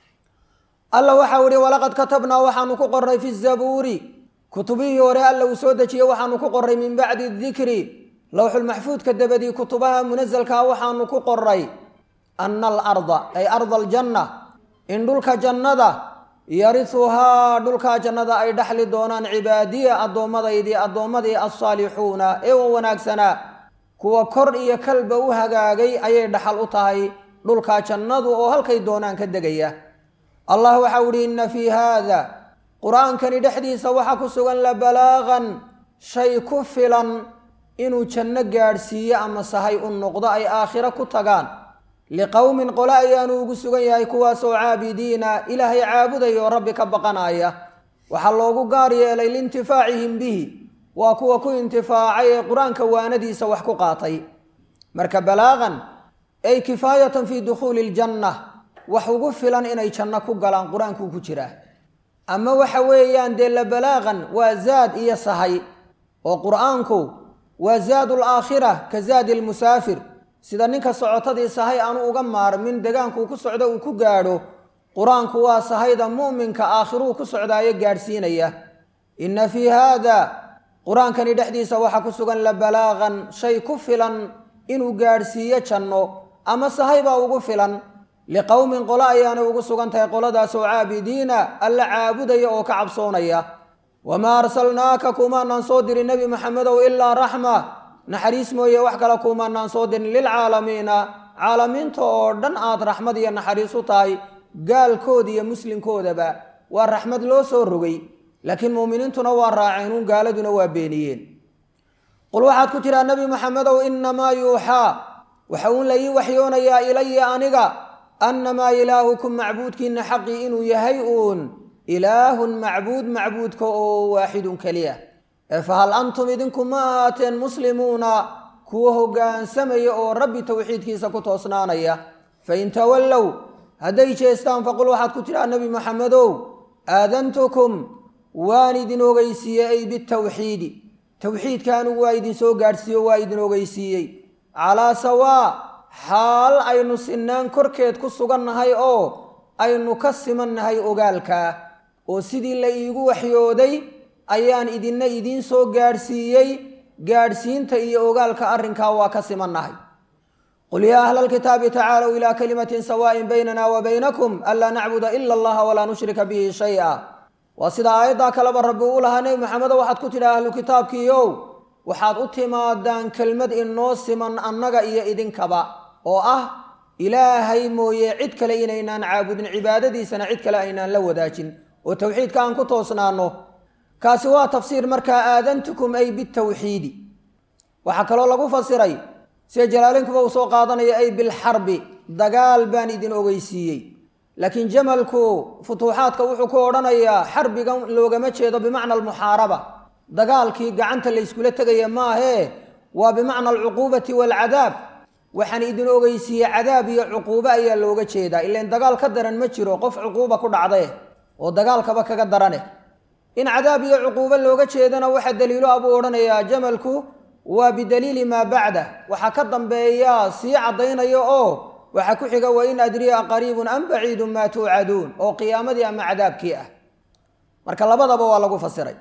alla waxau ihi walaqad katabnaa waxaanu ku qoray fi zabuuri kutubihii hore alla uu soo dejiyey waxaanu ku qoray min bacdi dikri lowxulmaxfuudka dabadii kutubaha munasalkaa waxaanu ku qoray ana alarda ay arda aljanna in dhulka jannada yarisuhaa dhulkaa jannada ay dhaxli doonaan cibaadiya addoommadaydii addoommadii alsaalixuuna ee wa wanaagsanaa kuwa kor iyo kalba u hagaagay ayay dhaxal u tahay dhulkaa jannadu oo halkay doonaan ka degaya allah waxau ihi inna fii haada qur-aankani dhexdiisa waxaa ku sugan la balaagan shay ku filan inuu janno gaadhsiiyo ama sahay u noqdo ay aakhiro ku tagaan liqowmin qole ayaanu ugu sugan yahay kuwaasoo caabidiina ilaahay caabudaya oo rabbi ka baqanaya waxaa loogu gaar yeelay liintifaacihim bihi waa kuwa ku intifaacay ee qur-aanka waanadiisa wax ku qaatay marka balaaqan ay kifaayatan fii dukhuuli iljanna wax ugu filan inay janno ku galaan qur-aankuu ku jiraa ama waxa weeyaan dee la balaaqan waa zaad iyo sahay oo qur-aanku waa zaadu laakhira ka zaadi lmusaafir sida ninka socotadii sahay aanu uga maarmin degaankuu ku socdo uu ku gaadho qur-aanku waa sahayda mu'minka aakhiruu ku socdaayo gaadhsiinaya inna fii haada qur-aankani dhexdiisa waxaa ku sugan la balaaqan shay ku filan inuu gaadhsiiyo janno ama sahay baa ugu filan liqowmin qolo ayaanay ugu sugan tahay qoladaasoo caabidiina alla caabudaya oo ka cabsoonaya wamaa arsalnaaka kumaanaan soo dirin nebi maxamedow ilaa raxma naxariis mooye wax kale kumaanaan soo dirin lilcaalamiina caalamiinta oo dhan aad raxmad iyo naxariis u tahay gaalkooda iyo muslimkoodaba waa raxmad loo soo rogay laakiin muuminiintuna waa raaceenuun gaaladuna waa beeniyeen qul waxaad ku tidhaa nebi maxamedow inamaa yuuxaa waxa uun la ii waxyoonayaa ilaya aniga annamaa ilaahukum macbuudkiina xaqii inuu yahay uun ilaahun macbuud macbuudka oo waaxidun keliya ee fahal antum idinku ma ahaateen muslimuuna kuwa hoggaansamaya oo rabbi towxiidkiisa ku toosnaanaya fain tawallow hadday jeestaan faqul waxaad ku tidhaa nebi maxamedow aadantukum waan idin ogeysiiyey ay bitawxiidi towxiidka anigu waa idin soo gaadhsiiyo waa idin ogeysiiyey calaa sawaa xaal aynu sinaan korkeed ku sugannahay oo aynu ka simannahay ogaalkaa oo sidii la iigu waxyooday ayaan idinna idiin soo gaadhsiiyey gaadhsiinta iyo ogaalka arrinkaa waa ka simannahay qul yaa ahla alkitaabi tacaalow ilaa kalimatin sawaa'in baynana wa baynakum anlaa nacbuda ila allaha walaa nushrika bihi shay-a waa sida aayaddaa kaleba rabbi uu lahaa nebi maxamedo waxaad ku tidhi ahlu kitaabkiiow waxaad u timaadaan kelmad inoo siman annaga iyo idinkaba oo ah ilaahay mooye cid kale inaynaan caabudin cibaadadiisana cid kale aynaan la wadaajin oo towxiidka aan ku toosnaanno kaasi waa tafsiir markaa aadantukum ay bitawxiidi waxaa kaloo lagu fasiray sida jalaalinkuba uu soo qaadanaya ay bilxarbi dagaal baan idin ogeysiiyey laakiin jamalku futuuxaadka wuxuu ku odhanayaa xarbigan loogama jeedo bimacna almuxaaraba dagaalkii gacanta layskula tegaya maahee waa bimacna alcuquubati waalcadaab waxaan idin ogeysiiyey cadaab iyo cuquubo ayaa looga jeedaa ilan dagaal ka daran ma jiro qof cuquuba ku dhacdee oo dagaalkaba kaga darane in cadaab iyo cuquubo looga jeedana waxa daliilo abuu odhanayaa jamalku waa bidaliili maa bacda waxaa ka dambeeya sii caddaynaya oo waxaa ku xiga wa in adriya qariibun am baciidun maa tuucaduun oo qiyaamadii ama cadaabkii ah marka labadaba waa lagu fasiray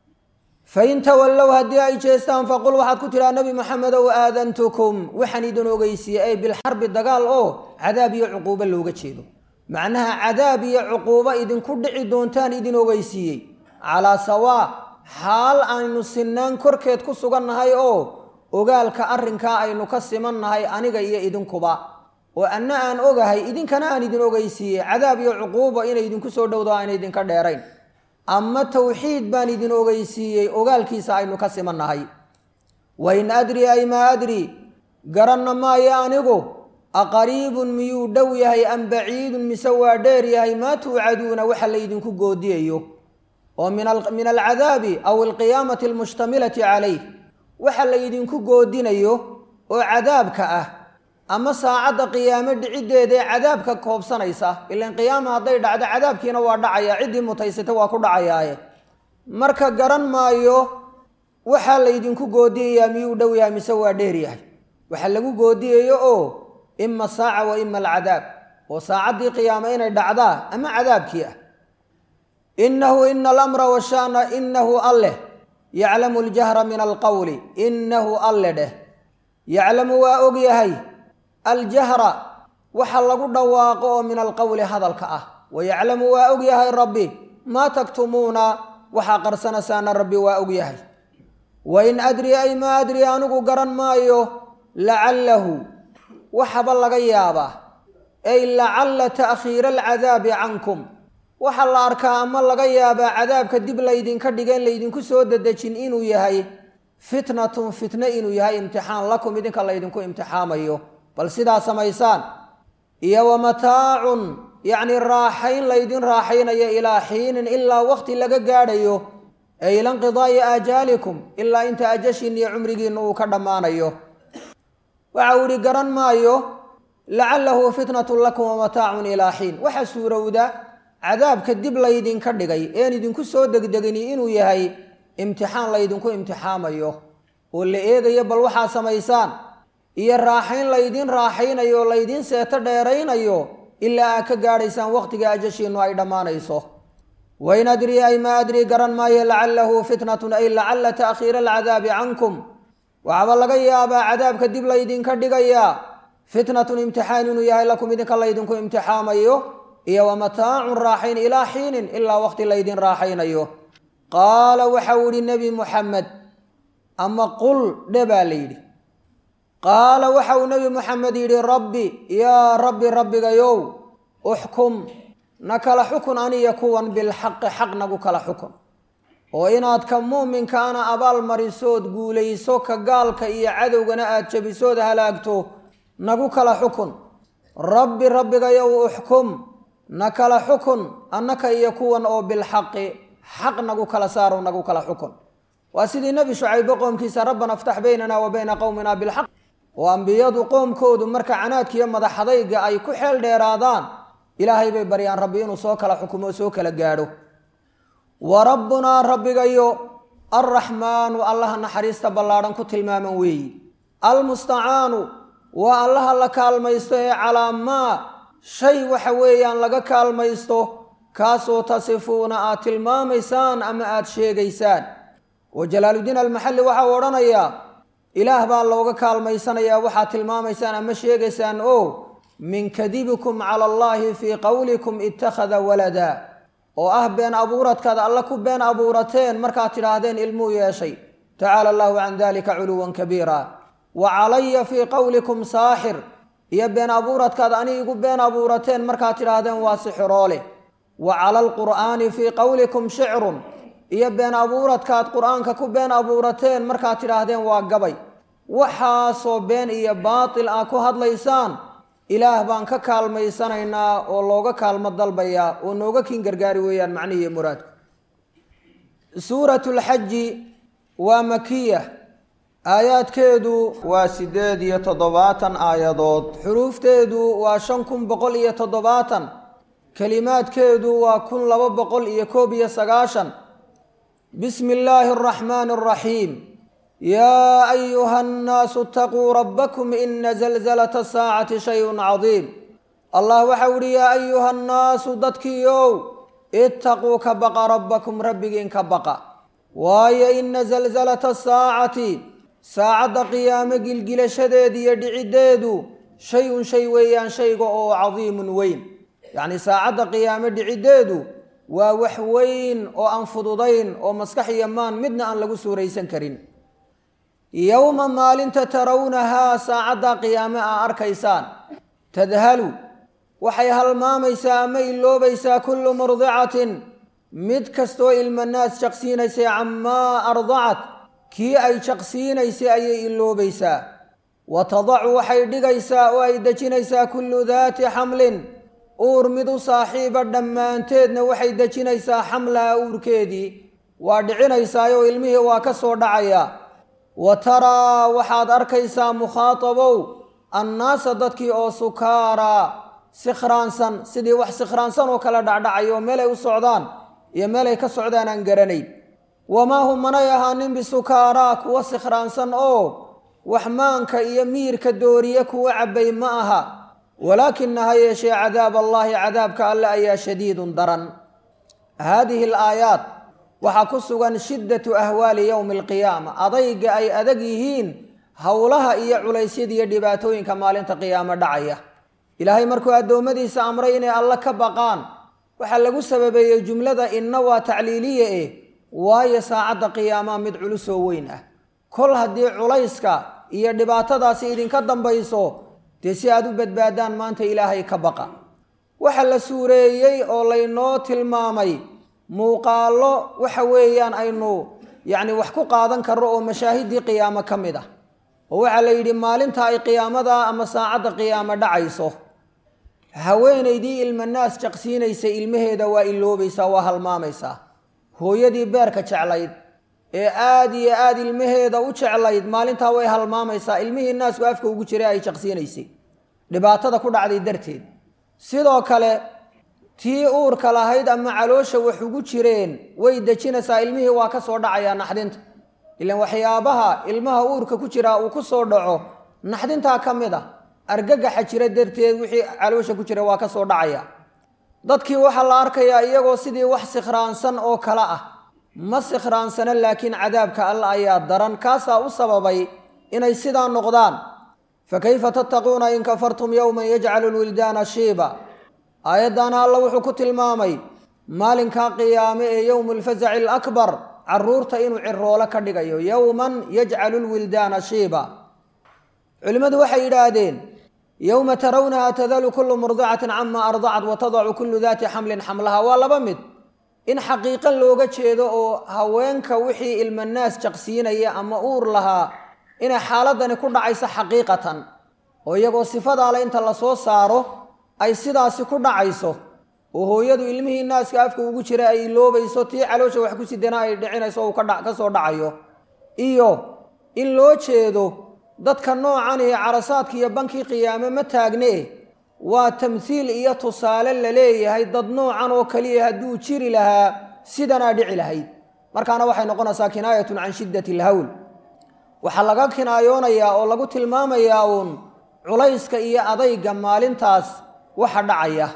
fain tawallow haddii ay jeestaan faqul waxaad ku tidhaa nebi maxamedow aadantukum waxaan idin ogeysiiyey ay bilxarbi dagaal oo cadaab iyo cuquubo looga jeedo macnaha cadaab iyo cuquubo idinku dhici doontaan idin ogeysiiyey calaa sawaa xaal aynu sinaan korkeed ku sugannahay oo ogaalka arrinkaa aynu ka simannahay aniga iyo idinkuba oo anna aan ogahay idinkana aan idin ogeysiiyey cadaab iyo cuquubo inay idinku soo dhowdo aan idinka dheerayn ama towxiid baan idin ogeysiiyey ogaalkiisa aynu ka simannahay wain adri ay maa adri garanna maayo anigu aqariibun miyuu dhow yahay am baciidun mise waa dheer yahay maa tuucaduuna waxa laydinku goodiyayo oo min alcadaabi aw alqiyaamati almushtamilati calayh waxa laydinku goodinayo oo cadaabka ah ama saacadda qiyaamo dhiciddeedaee cadaabka koobsanaysa ilan qiyaama hadday dhacdo cadaabkiina waa dhacaya ciddii mutaysata waa ku dhacayaaye marka garan maayo waxaa laydinku goodiyayaa miyuu dhow yahay mise waa dheer yahay waxa lagu goodiyayo oo ima saaca wa ima alcadaab oo saacaddii qiyaamo inay dhacdaa ama cadaabkii ah inahu ina alamra washana inahu alleh yaclamu aljahra min alqowli inahu alle dheh yaclamu waa og yahay aljahra waxa lagu dhawaaqo oo min alqowli hadalka ah wayaclamu waa og yahay rabbi maa taktumuuna waxaa qarsanaysaana rabbi waa og yahay wain adri ay maa adri anigu garan maayo lacallahu waxaba laga yaabaa ay lacalla ta'khiira alcadaabi cankum waxaa la arkaa ama laga yaabaa cadaabka dib laydinka dhigeen laydinku soo dedejin inuu yahay fitnatun fitne inuu yahay imtixaan lakum idinka laydinku imtixaamayo bal sidaa samaysaan iyo wa mataacun yacni raaxayn laydin raaxaynayo ilaa xiinin ilaa waqti laga gaadhayo ee ila inqidaa'i aajaalikum ilaa inta ajashiin iyo cumrigiinna uu ka dhammaanayo waxa uu ihi garan maayo lacalahu fitnatun lakum wamataacun ilaa xiin waxaa suurowda cadaabka dib laydinka dhigay een idinku soo degdegini inuu yahay imtixaan laydinku imtixaamayo oo la eegayo bal waxaad samaysaan iyo raaxayn laydin raaxaynayo oo laydin seeto dheeraynayo ilaa aad ka gaadhaysaan waqtiga ajashiinu ay dhammaanayso wain adrii ay maa adrii garan maayo lacalahu fitnatun ay lacala ta'khiira alcadaabi cankum waxaaba laga yaabaa cadaabka dib laydinka dhigayaa fitnatun imtixaan inuu yahay lakum idinka laydinku imtixaamayo iyo wa mataacun raaxayn ilaa xiinin ilaa waqti laydin raaxaynayo qaala waxau ihi nebi muxamed ama qul dhe baa la yidhi qaala waxa uu nebi muxamed yidhi rabbi yaa rabbi rabbigayow uxkum na kala xukun aniya kuwan bilxaqi xaq nagu kala xukun oo inaad ka muuminkaana abaal marisood guulayso ka gaalka iyo cadowgana aad jabisood halaagto nagu kala xukun rabbi rabbigayow uxkum na kala xukun annaka iyo kuwan oo bilxaqi xaq nagu kala saaro nagu kala xukun waa sidii nebi shucaybo qoomkiisa rabbana aftax baynana wa bayna qowmina bilxaq oo ambiyadu qoomkoodu marka canaadkiiyo madaxadayga ay ku xeel dheeraadaan ilaahay bay baryaan rabbi inuu soo kala xukumo soo kala gaadho wa rabbunaa rabbigayo alraxmaanu allaha naxariista ballaadhan ku tilmaaman weeyi almustacaanu waa allaha la kaalmaysto ee calaa maa shay waxa weeyaan laga kaalmaysto kaasoo tasifuuna aad tilmaamaysaan ama aad sheegaysaan oo jalaaludiin almaxalli waxau odhanayaa ilaah baa looga kaalmaysanayaa waxaad tilmaamaysaan ama sheegaysaan oo min kadibikum cala allaahi fii qowlikum ittakhada walada oo ah been abuuradkaad alla ku been abuurateen markaad tidhaahdeen ilmuu yeeshay tacaala allahu can dalika culuwan kabiira wa calaya fii qowlikum saaxir iyo been abuuradkaad ani igu been abuurateen markaad tidhaahdeen waa sixiroole wa cala alqur'aani fii qowlikum shicrun iyo been abuuradkaad qur-aanka ku been abuurateen markaad tidhaahdeen waa gabay waxaasoo been iyo baatil ah ku hadlaysaan ilaah baan ka kaalmaysanaynaa oo looga kaalmo dalbayaa oo nooga kin gargaari weeyaan macnihiiyo muraadku suuratu lxaji waa makiya aayaadkeedu waa siddeed iyo toddobaatan aayadood xuruufteedu waa shan kun boqol iyo toddobaatan kelimaadkeedu waa kun laba boqol iyo koob iyo sagaashan bismi illaahi araxmaani araxiim yaa ayuha annaasu itaquu rabbakum ina zalzalata asaacati shayun cadiim allah waxau ihi yaa ayuha annaasu dadkiiow itaquu ka baqa rabbakum rabbigiin ka baqa waayo ina zalzalata asaacati saacadda qiyaamo gilgilashadeeda iyo dhiciddeedu shay-un shay weeyaan shayga oo cadiimun weyn yacni saacadda qiyaamo dhiciddeedu waa wax weyn oo aan fududayn oo maskax iyo maan midna aan lagu suuraysan karin yowma maalinta tarawnahaa saacadda qiyaame aa arkaysaan tadhalu waxay halmaamaysaa ama iloobaysaa kullu murdicatin mid kastoo ilmanaas jaqsiinaysay camaa ardacat kii ay jaqsiinaysay ayay iloobaysaa wa tadacu waxay dhigaysaa oo ay dejinaysaa kullu daati xamlin uur mid u saaxiiba dhammaanteedna waxay dejinaysaa xamlaha uurkeedii waa dhicinaysaayoo ilmihii waa ka soo dhacaya wa taraa waxaad arkaysaa mukhaatabow annaasa dadkii oo sukaaraa sikhraansan sidii wax sikhraansan oo kale dhacdhacayo meelay u socdaan iyo meelay ka socdaan aan garanayn wamaa hum manay ahaanin bisukaaraa kuwa sikhraansan oo wax maanka iyo miirka dooriye kuwa cabbay ma aha walaakina ha yeeshee cadaab allaahi cadaabka alle ayaa shadiidun daran haadihi alaayaat waxaa ku sugan shiddatu ahwaali yowmi alqiyaama adayga ay adag yihiin howlaha iyo culaysyada iyo dhibaatooyinka maalinta qiyaamo dhacaya ilaahay markuu addoommadiisa amray inay alle ka baqaan waxaa lagu sababeeyey jumlada inna waa tacliiliye eh waayo saacadda qiyaamaha mid culusoo weyn ah kol haddii culayska iyo dhibaatadaasi idinka dambayso dee si aad u badbaadaan maanta ilaahay ka baqa waxa la suureeyey oo laynoo tilmaamay muuqaallo waxa weeyaan aynu yacni wax ku qaadan karro oo mashaahiddii qiyaamo ka mid ah oo waxaa la yidhi maalinta ay qiyaamada ama saacadda qiyaamo dhacayso haweenaydii ilmanaas jaqsiinaysa ilmaheeda waa iloobaysaa waa halmaamaysaa hooyadii beerka jeclayd ee aada iyo aada ilmaheeda u jeclayd maalintaa way halmaamaysaa ilmihii naasku afka ugu jiray ay jaqsiinaysay dhibaatada ku dhacday darteed sidoo kale tii uurka lahayd ama caloosha wax ugu jireen way dejinaysaa ilmihii waa ka soo dhacayaa naxdinta ilaan waxyaabaha ilmaha uurka ku jiraa uu ku soo dhaco naxdintaa ka mid a argagaxa jira darteed wixii caloosha ku jira waa ka soo dhacaya dadkii waxaa la arkayaa iyagoo sidii wax sikhraansan oo kale ah ma sikhraansana laakiin cadaabka alla ayaa daran kaasaa u sababay inay sidaa noqdaan fa kayfa tattaquuna in kafartum yowman yajcalu lwildaana shiiba aayaddaana alla wuxuu ku tilmaamay maalinkaa qiyaame ee yowmu lfazaci alakbar caruurta inuu ciroolo ka dhigayo yowman yajcalu lwildaana shiiba culimmadu waxay yidhaahdeen yowma tarawnaha tadalu kullu murdicatin cama ardacat wa tadacu kullu daati xamlin xamlaha waa laba mid in xaqiiqo looga jeedo oo haweenka wixii ilmanaas jaqsiinaya ama uur lahaa inay xaaladani ku dhacayso xaqiiqatan oo iyagoo sifadaale inta lasoo saaro ay sidaasi ku dhacayso oo hooyadu ilmihii naaska afka ugu jira ay iloobayso tii caloosha wax ku sidana ay dhicinayso uu ka soo dhacayo iyo in loo jeedo dadka noocan ee carasaadka iyo bankii qiyaame ma taagne waa tamhiil iyo tusaale la leeyahay dad noocan oo kaliya hadduu jiri lahaa sidanaa dhici lahayd markaana waxay noqonaysaa kinaayatun can shiddati alhawl waxaa laga kinaayoonayaa oo lagu tilmaamayaa uun culayska iyo adayga maalintaas waxa dhacaya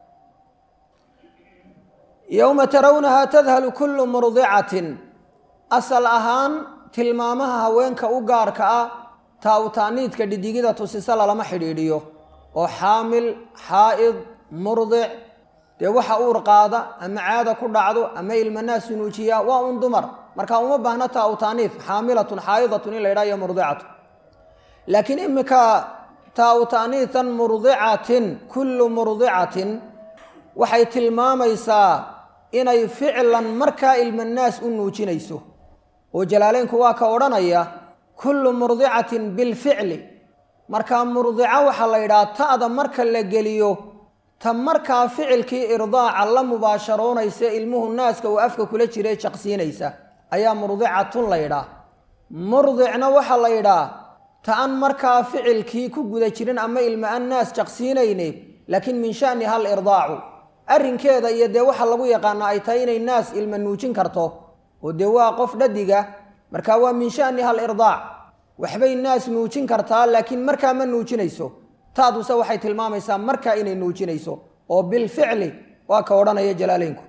yowma tarawnaha tadhalu kullu murdicatin asal ahaan tilmaamaha haweenka u gaarka ah taa-utaaniidka dhidigida tusisa lalama xidhiidhiyo oo xaamil xaa'id murdic dee waxa uur qaada ama caada ku dhacdo ama ilmanaas sunuujiya waa un dumar marka uma baahna taa-utaaniid xaamilatun xaa'idatun in la ydhaha iyo murdicatu laakiin imika taa-utaaniitan murdicatin kullu murdicatin waxay tilmaamaysaa inay ficlan markaa ilmanaas u nuujinayso oo jalaaleynku waa ka odhanaya kullu murdicatin bilficli markaa murdica waxaa la yidhaha ta'da marka la geliyo ta markaa ficilkii irdaaca la mubaasharoonaysa ilmuhu naaska uu afka kula jiray jaqsiinaysa ayaa murdicatun la yidhaah murdicna waxaa la yidhaah ta an markaa ficilkii ku guda jirin ama ilma an naas jaqsiinayne laakiin min shani hal irdaacu arrinkeeda iyo dee waxa lagu yaqaana ay tahay inay naas ilma nuujin karto oo dee waa qof dhadiga marka waa min shani hal irdaac waxbay naas nuujin kartaa laakiin markaa ma nuujinayso taaduse waxay tilmaamaysaa markaa inay nuujinayso oo bilficli waa ka odhanaya jalaaleynku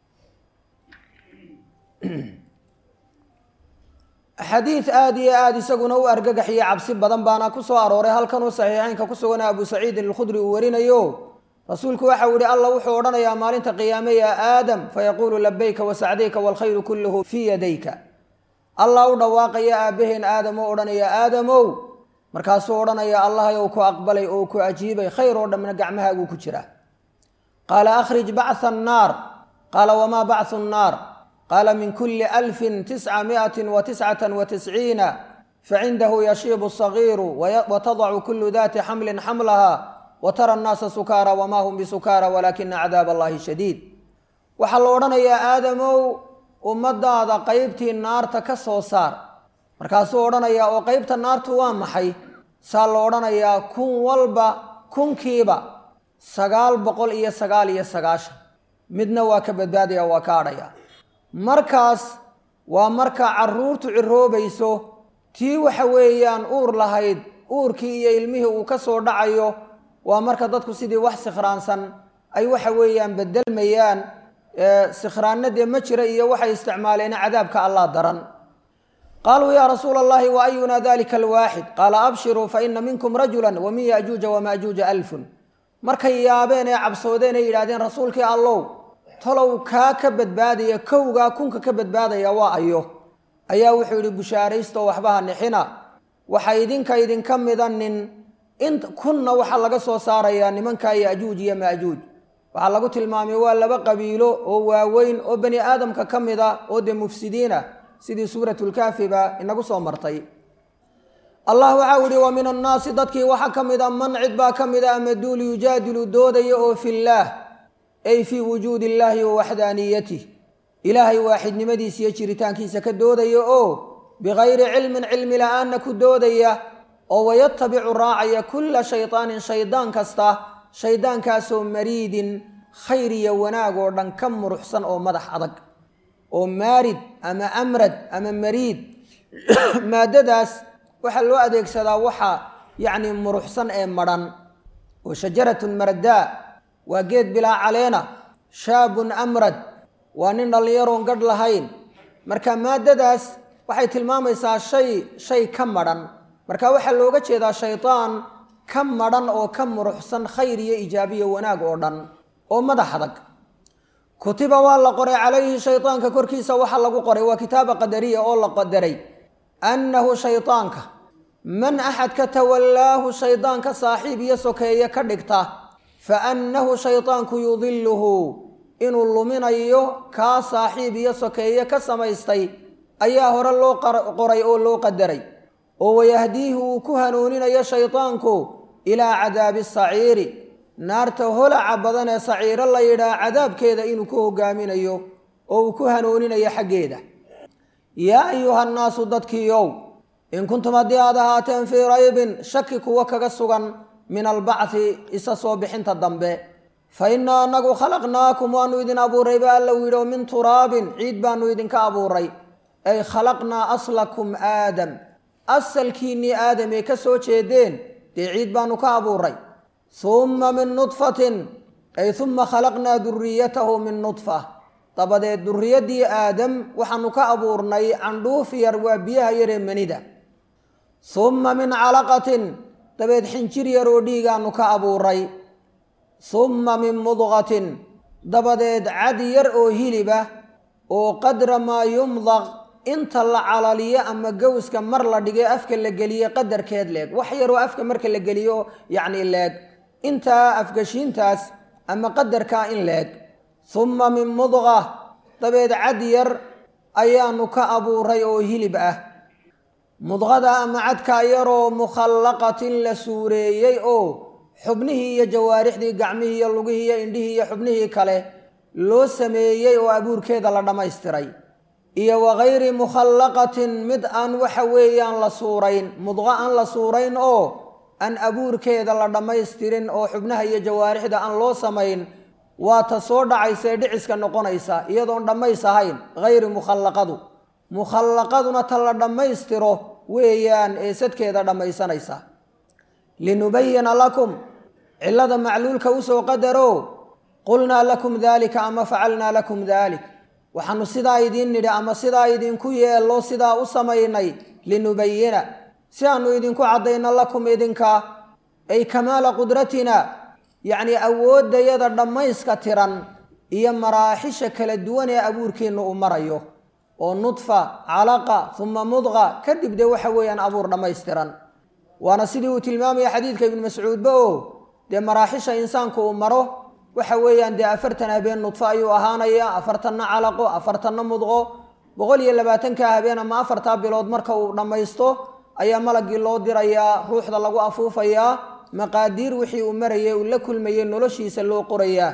xadiid aada iyo aada isaguna u argagaxiyo cabsi badan baana ku soo arooray halkanuu saxiixeynka ku sugana abu saciidin alkhudri uu warinayo rasuulku waxau yihi alla wuxuu odhanayaa maalinta qiyaame yaa aadam fayaquulu labayka wasacdayka waalkhayru kulluhu fii yadayka allah u dhawaaqaya aabbaheen aadam oo odhanaya aadamow markaasuu odhanaya allahayow ku aqbalay oo ku ajiibay khayr oo dhamna gacmahaaguu ku jira qaala akhrij bactha annaar qaala wamaa bacthu nnaar qaala min kuli alfin tisca miatin wa tiscatan wa tisciina facindahu yashiibu sagiiru watadacu kulu dati xamlin xamlaha watara annaasa sukaara wamaa hum bisukaara walaakina cadaab allahi shadiid waxaa la odhanayaa aadamow ummadaada qeybtii naarta ka soo saar markaasuu odhanayaa oo qeybta naartu waa maxay saa la odhanayaa kun walba kunkiiba sagaal boqol iyo sagaal iyo sagaashan midna waa ka badbaadaya waa ka adhaya markaas waa marka caruurtu ciroobayso tii waxa weeyaan uur lahayd uurkii iyo ilmihii uu ka soo dhacayo waa marka dadku sidii wax sikhraansan ay waxa weeyaan bedelmayaan sikhraanna dee ma jira iyo waxay isticmaaleen cadaabka allah daran qaaluu yaa rasuula allahi wa ayuna dalika alwaaxid qaala abshiruu fa ina minkum rajula wa min yajuuja wamaajuuja alfun markay yaabeen ee cabsoodeen ay yidhahdeen rasuulkii allow talow kaa ka badbaadaya kowgaa kunka ka badbaadaya waa ayo ayaa wuxuu yidhi bushaaraysto waxbaha nixina waxa idinka idinka mida nin in kunna waxaa laga soo saarayaa nimanka yajuuj iyo maajuuj waxaa lagu tilmaamay waa laba qabiilo oo waaweyn oo bani aadamka ka mid a oo dee mufsidiina sidii suuratulkaafiba inagu soo martay allah waxau yihi wa min annaasi dadkii waxaa ka mid a man cid baa ka mid a ama duul yujaadilu doodaya oo fillaah ay fii wujuudi illaahi wa waxdaaniyatih ilaahay waaxidnimadiisa iyo jiritaankiisa ka doodaya oo bikayri cilmin cilmi la-aanna ku doodaya oo wayatabicu raacaya kulla shaydaanin shaydaan kasta shaydaankaasoo mariidin khayr iyo wanaag oo dhan ka muruxsan oo madax adag oo maarid ama amrad ama mariid maadadaas waxaa loo adeegsadaa waxa yacni muruxsan ee madhan oo shajaratun maradaa waa geed bilaa caleena shaabun amrad waa nin dhallinyaroon gadh lahayn marka maadadaas waxay tilmaamaysaa shay shay ka madhan marka waxaa looga jeedaa shaydaan ka madhan oo ka muruxsan khayr iyo ijaabiyo wanaag oo dhan oo madax adag kutiba waa la qoray calayhi shaydaanka korkiisa waxaa lagu qoray waa kitaaba qadariya oo la qadaray annahu shaydaanka man axad ka tawallaahu shaydaanka saaxiib iyo sokeeye ka dhigta fa annahu shaydaanku yudiluhu inuu luminayo kaa saaxiib iyo sokeeye ka samaystay ayaa hore loo qoray oo loo qadaray oo wayahdiihi uu ku hanuuninayo shaydaanku ilaa cadaabi saciiri naarta holaca badan ee saciiro la yidhaah cadaabkeeda inuu ku hogaaminayo oo uu ku hanuuninayo xaggeeda yaa ayuha nnaasu dadkiiow in kuntum haddii aad ahaateen fii raybin shaki kuwa kaga sugan min albacthi isa soo bixinta dambe fa innaa annagu khalaqnaakum waanu idin abuuray ba alla u yidhi oo min turaabin ciid baanu idinka abuuray ay khalaqnaa aslakum aadam asalkiinnii aadam ee ka soo jeedeen dee ciid baanu ka abuuray humma min nudfatin ay humma khalaqnaa duriyatahu min nudfa dabadeed duriyaddii aadam waxaanu ka abuurnay candhuuf yar waa biyaha yaree manida humma min calaqatin dabeed xinjir yar oo dhiigaanu ka abuuray humma min mudqatin dabadeed cad yar oo hiliba oo qadra maa yumdaq inta la calaliyo ama gowska mar la dhigay afka la geliye qadarkeed leeg wax yaroo afka marka la geliyo yacni leeg intaa afgashiintaas ama qadarkaa in leeg humma min mudqa dabeed cad yar ayaanu ka abuuray oo hilib ah mudqada ama cadkaa yaroo mukhallaqatin la suureeyey oo xubnihii iyo jawaarixdii gacmihii iyo lugihii iyo indhihii iyo xubnihii kale loo sameeyey oo abuurkeeda la dhammaystiray iyo wakayri mukhallaqatin mid aan waxa weeyaan la suurayn mudqo aan la suurayn oo aan abuurkeeda la dhammaystirin oo xubnaha iyo jawaarixda aan loo samayn waa ta soo dhacaysa ee dhiciska noqonaysa iyadoon dhammays ahayn hayri mukhallaqadu mukhallaqaduna ta la dhammaystiro weeyaan ee sadkeeda dhammaysanaysa linubayina lakum cillada macluulka usoo qadaro qulnaa lakum daalika ama facalnaa lakum daalik waxaanu sidaa idiin nidhi ama sidaa idinku yeello sidaa u samaynay linubayina si aanu idinku caddayno lakum idinka ay kamaala qudratina yacnii awooddayada dhammayska tiran iyo maraaxisha kala duwan ee abuurkeenna uu marayo oo nudfa calaqa uma mudqa kadib dee waxa weeyaan abuur dhammaystiran waana sidii uu tilmaamaya xadiidka ibnu mascuudba oo dee maraaxisha insaanku uu maro waxa weeyaan dee afartan habeen nudfo ayuu ahaanaya afartanna calaqo afartanna mudqo boqol iyo labaatanka habeen ama afartaa bilood marka uu dhammaysto ayaa malagii loo dirayaa ruuxda lagu afuufayaa maqaadiir wixii uu marayay uu la kulmayay noloshiisa loo qorayaa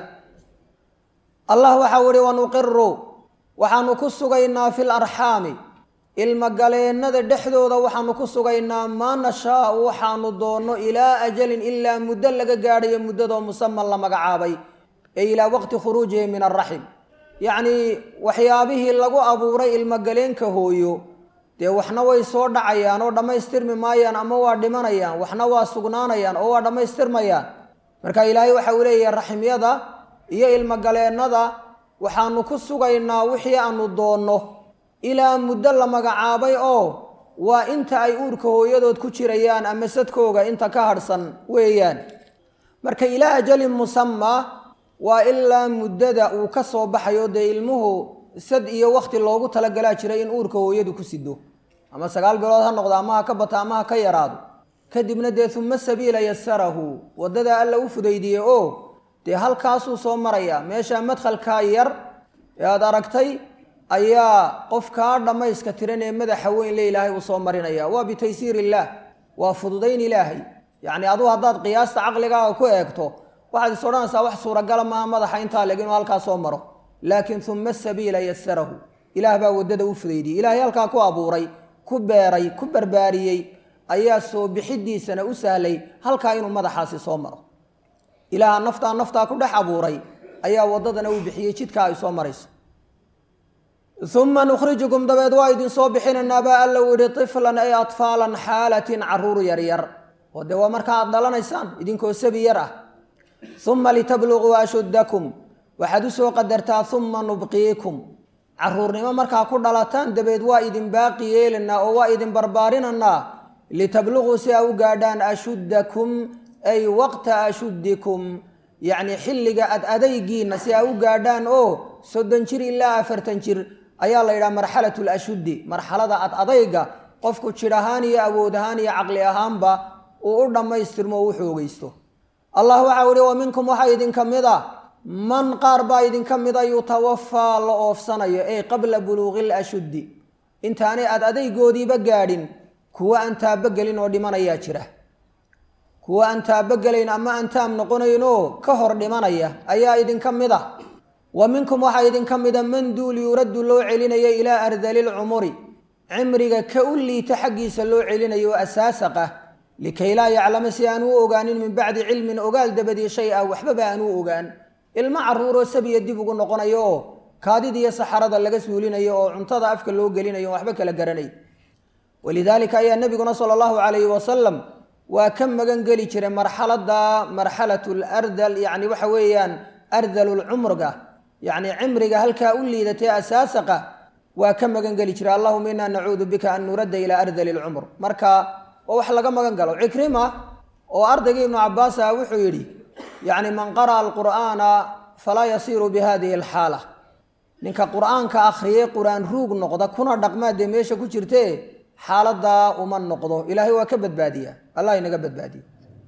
allah waxau ihi wanuqiru waxaanu ku sugaynaa fil arxaami ilmogaleennada dhexdooda waxaanu ku sugaynaa maa nashaau waxaanu doonno ilaa ajalin ilaa muddo laga gaadhayo muddadoo musaman la magacaabay ee ilaa waqti khuruujihi min alraxim yacnii waxyaabihii lagu abuuray ilmogaleenka hooyo dee waxna way soo dhacayaan oo dhammaystirmi maayaan ama waa dhimanayaan waxna waa sugnaanayaan oo waa dhammaystirmayaan marka ilaahay waxa uu leeyahay raximyada iyo ilmogaleennada waxaanu ku sugaynaa wixii aanu doonno ilaa muddo la magacaabay oo waa inta ay uurka hooyadood ku jirayaan ama sadkooga inta ka hadhsan weeyaan marka ilaa ajalin musamaa waa ilaa muddada uu ka soo baxayo dee ilmuhu sad iyo wakti loogu talagalaa jiray in uurka hooyadu ku sido ama sagaal bilood ha noqdo ama ha ka bato ama ha ka yaraado kadibna dee uma sabiila yasarahu waddadaa alla u fudaydiye oo dee halkaasuu soo maraya meesha madkhalkaa yar ee aada aragtay ayaa qof kaa dhammayska tiran ee madaxa weyn le ilaahay uu soo marinaya waa bitaysiir illaah waa fududayn ilaahay yacni aduu haddaad qiyaasta caqligaaga ku eegto waxaad is odhanaysaa wax suuragala maaha madaxa intaa leg inuu halkaa soo maro laakiin uma asabiila yasarahu ilaah baa waddada u fudaydiyey ilaahay halkaa ku abuuray ku beeray ku barbaariyey ayaa soo bixidiisana u sahlay halkaa inuu madaxaasi soo maro ilaaha naftaa naftaa ku dhex abuuray ayaa waddadana uu bixiyey jidkaa ay soo marayso uma nukhrijukum dabeed waa idin soo bixinaynaa baa alla u yihi tiflan ay atfaalan xaalatin caruur yaryar oo dee waa markaa aad dhalanaysaan idinkoo sabi yar ah uma litabluguu ashuddakum waxaad u soo qadartaa uma nubqiikum caruurnimo markaa ku dhalataan dabeed waa idin baaqi yeelanaa oo waa idin barbaarinanaa litabluguu si aa u gaadhaan ashuddakum ay waqta ashuddikum yacni xilliga ad adaygiina si aa u gaadhaan oo soddon jir ilaa afartan jir ayaa la yidhaha marxalat lashuddi marxalada ad adayga qofku jidh ahaan iyo awood ahaan iyo caqli ahaanba uu u dhammaystirmo oo u xoogaysto allah waxau ihi wa minkum waxaa idinka mid a man qaar baa idinka mida yutawafaa la oofsanayo ey qabla buluuqi lashuddi intaanay ad adaygoodiiba gaadhin kuwa aan taabogelin oo dhimanayaa jira kuwa aan taabogelayn ama aan taam noqonaynoo ka hor dhimanaya ayaa idinka mid a wa minkum waxaa idinka mida man duul yuraddu loo celinayo ilaa ardali lcumuri cimriga ka u liita xaggiisa loo celinayo oo asaasaq ah likay laa yaclama si aan u ogaanin min bacdi cilmin ogaal dabadii shay ah waxbaba aan u ogaan ilmo caruuroo sabiya dib ugu noqonayo oo kaadidiiyo saxarada laga suulinayo oo cuntada afka loo gelinayo waxba kala garanay walidaalika ayaa nebiguna sala allahu calayhi wasalam waa ka magan geli jiray marxalada marxalatu lardal yacni waxa weeyaan ardalulcumriga yacni cimriga halkaa u liidatay asaasaqa waa ka magan geli jiray allahuma inaa nacuudu bika an nuradda ilaa ardali lcumr marka oo wax laga magan galo cikrima oo ardaygii ibnu cabaas ah wuxuu yidhi yacni man qara'a alqur'aana falaa yasiiru bi hadihi alxaala ninka qur'aanka akhriyey qur-aan ruug noqda kuna dhaqmaa dee meesha ku jirte xaaladaa uma noqdo ilaahay waa ka badbaadiya allah inaga badbaadiya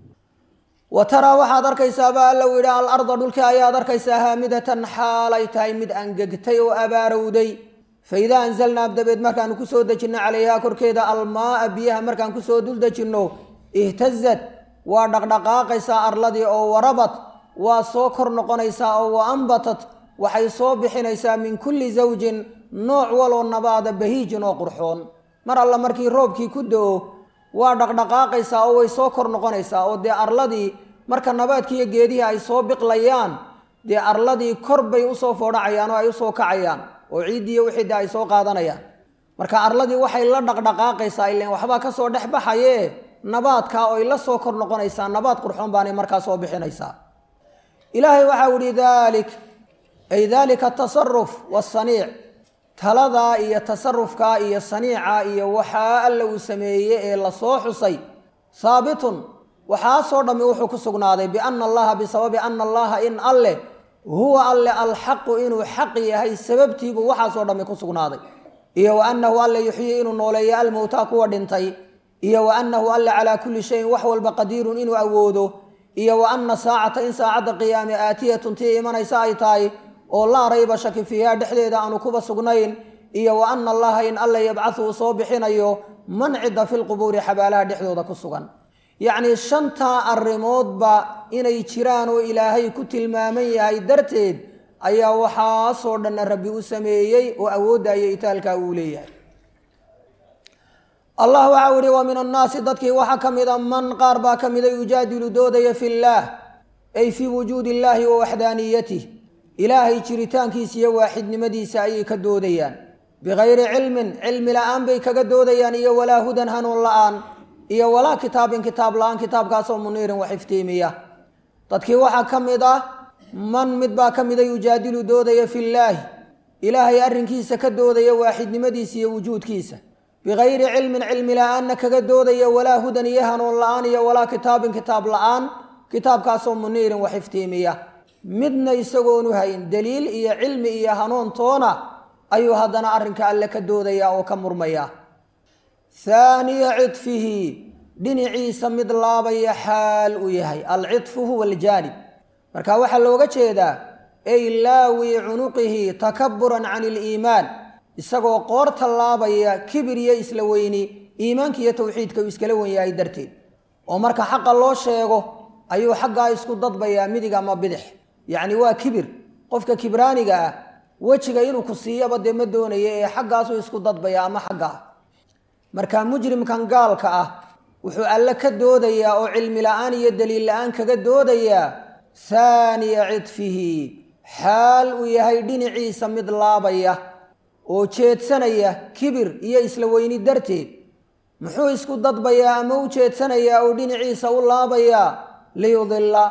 wa taraa waxaad arkaysaaba alla u yidhi alarda dhulkii ayaad arkaysaa haamidatan xaalay tahay mid angegtay oo abaarowday fa idaa anzalnaa dabeed markaanu kusoo dejinno calayhaa korkeeda almaaa biyaha markaan kusoo dul dejinno ihtazad waa dhaqdhaqaaqaysaa arladii oo warabad waa soo kor noqonaysaa oo wa ambatat waxay soo bixinaysaa min kulli zawjin nooc waloo nabaada bahiijin oo qurxoon mar alla markii roobkii ku do-o waa dhaqdhaqaaqaysaa oo way soo kor noqonaysaa oo dee arladii marka nabaadkiiyo geedihii ay soo biqlayaan dee arladii kor bay usoo foodhacayaan oo ay usoo kacayaan oo ciiddiiyo wixii de ay soo qaadanayaan marka arladii waxay la dhaqdhaqaaqaysaa ilan waxbaa kasoo dhex baxaye nabaadkaa oy la soo kor noqonaysaa nabaad qurxoon baanay markaa soo bixinaysaa ilaahay waxau ihi dalik ay dalika atasaruf wasaniic taladaa iyo tasarufkaa iyo saniica iyo waxaa alla uu sameeyey ee lasoo xusay haabitun waxaasoo dhammi wuxuu ku sugnaaday biana allaha bisababi ana allaha in alleh huwa alle alxaqu inuu xaq yahay sababtiibuu waxaasoo dhammi ku sugnaaday iyo wa annahu alle yuxyi inuu nooleeyo almowtaa kuwa dhintay iyo wa annahu alle calaa kulli shayin wax walba qadiirun inuu awoodo iyo wa anna saacata in saacadda qiyaame aatiyatun tii imanaysa ay tahay oo laa rayba shaki fiiha dhexdeeda aanu kuba sugnayn iyo wa ana allaha in alla yabcathu uu soo bixinayo man cidda fi lqubuuri xabaalaha dhexdooda ku sugan yacnii shantaa arrimoodba inay jiraan oo ilaahay ku tilmaaman yahay darteed ayaa waxaasoo dhanna rabbi u sameeyey oo awoodda iyo itaalkaa uu leeyahay allah waxau ihi wa min annaasi dadkii waxaa ka mida man qaar baa ka mida yujaadilu doodaya fi llaah ay fii wujuudi illaahi wa waxdaaniyatih ilaahay jiritaankiisa iyo waaxidnimadiisa ayay ka doodayaan bikayri cilmin cilmi la-aan bay kaga doodayaan iyo walaa hudan hanuun la-aan iyo walaa kitaabin kitaab la-aan kitaabkaasoo muniirin wax iftiimiya dadkii waxaa ka mid ah man mid baa ka mida yujaadilu doodaya fillaahi ilaahay arrinkiisa ka doodaya waaxidnimadiisa iyo wujuudkiisa bikayri cilmin cilmi la-aanna kaga doodaya walaa hudan iyo hanuun la-aan iyo walaa kitaabin kitaab la-aan kitaabkaasoo muniirin wax iftiimiya midna isagoonu hayn daliil iyo cilmi iyo hanuun toona ayuu haddana arrinka alle ka doodaya oo ka murmaya haaniya cidfihi dhinaciisa mid laabaya xaal uu yahay alcidfu huwa aljaanib marka waxaa looga jeedaa ay laawi cunuqihi takaburan can iliimaan isagoo qoorta laabaya kibir iyo isla weyni iimaanka iyo tawxiidka uu iskala wen yahay darteed oo marka xaqa loo sheego ayuu xaggaa isku dadbayaa midig ama bidix yacni waa kibir qofka kibraaniga ah wejiga inuu ku siiyaba dee ma doonaya ee xaggaasuu isku dadbaya ama xaggaa marka mujrimkan gaalka ah wuxuu alle ka doodayaa oo cilmi la-aan iyo daliil la-aan kaga doodayaa haaniya cidfihi xaal uu yahay dhinaciisa mid laabaya oo jeedsanaya kibir iyo isla weyni darteed muxuu isku dadbayaa ama u jeedsanayaa oo dhinaciisa u laabayaa liyudilla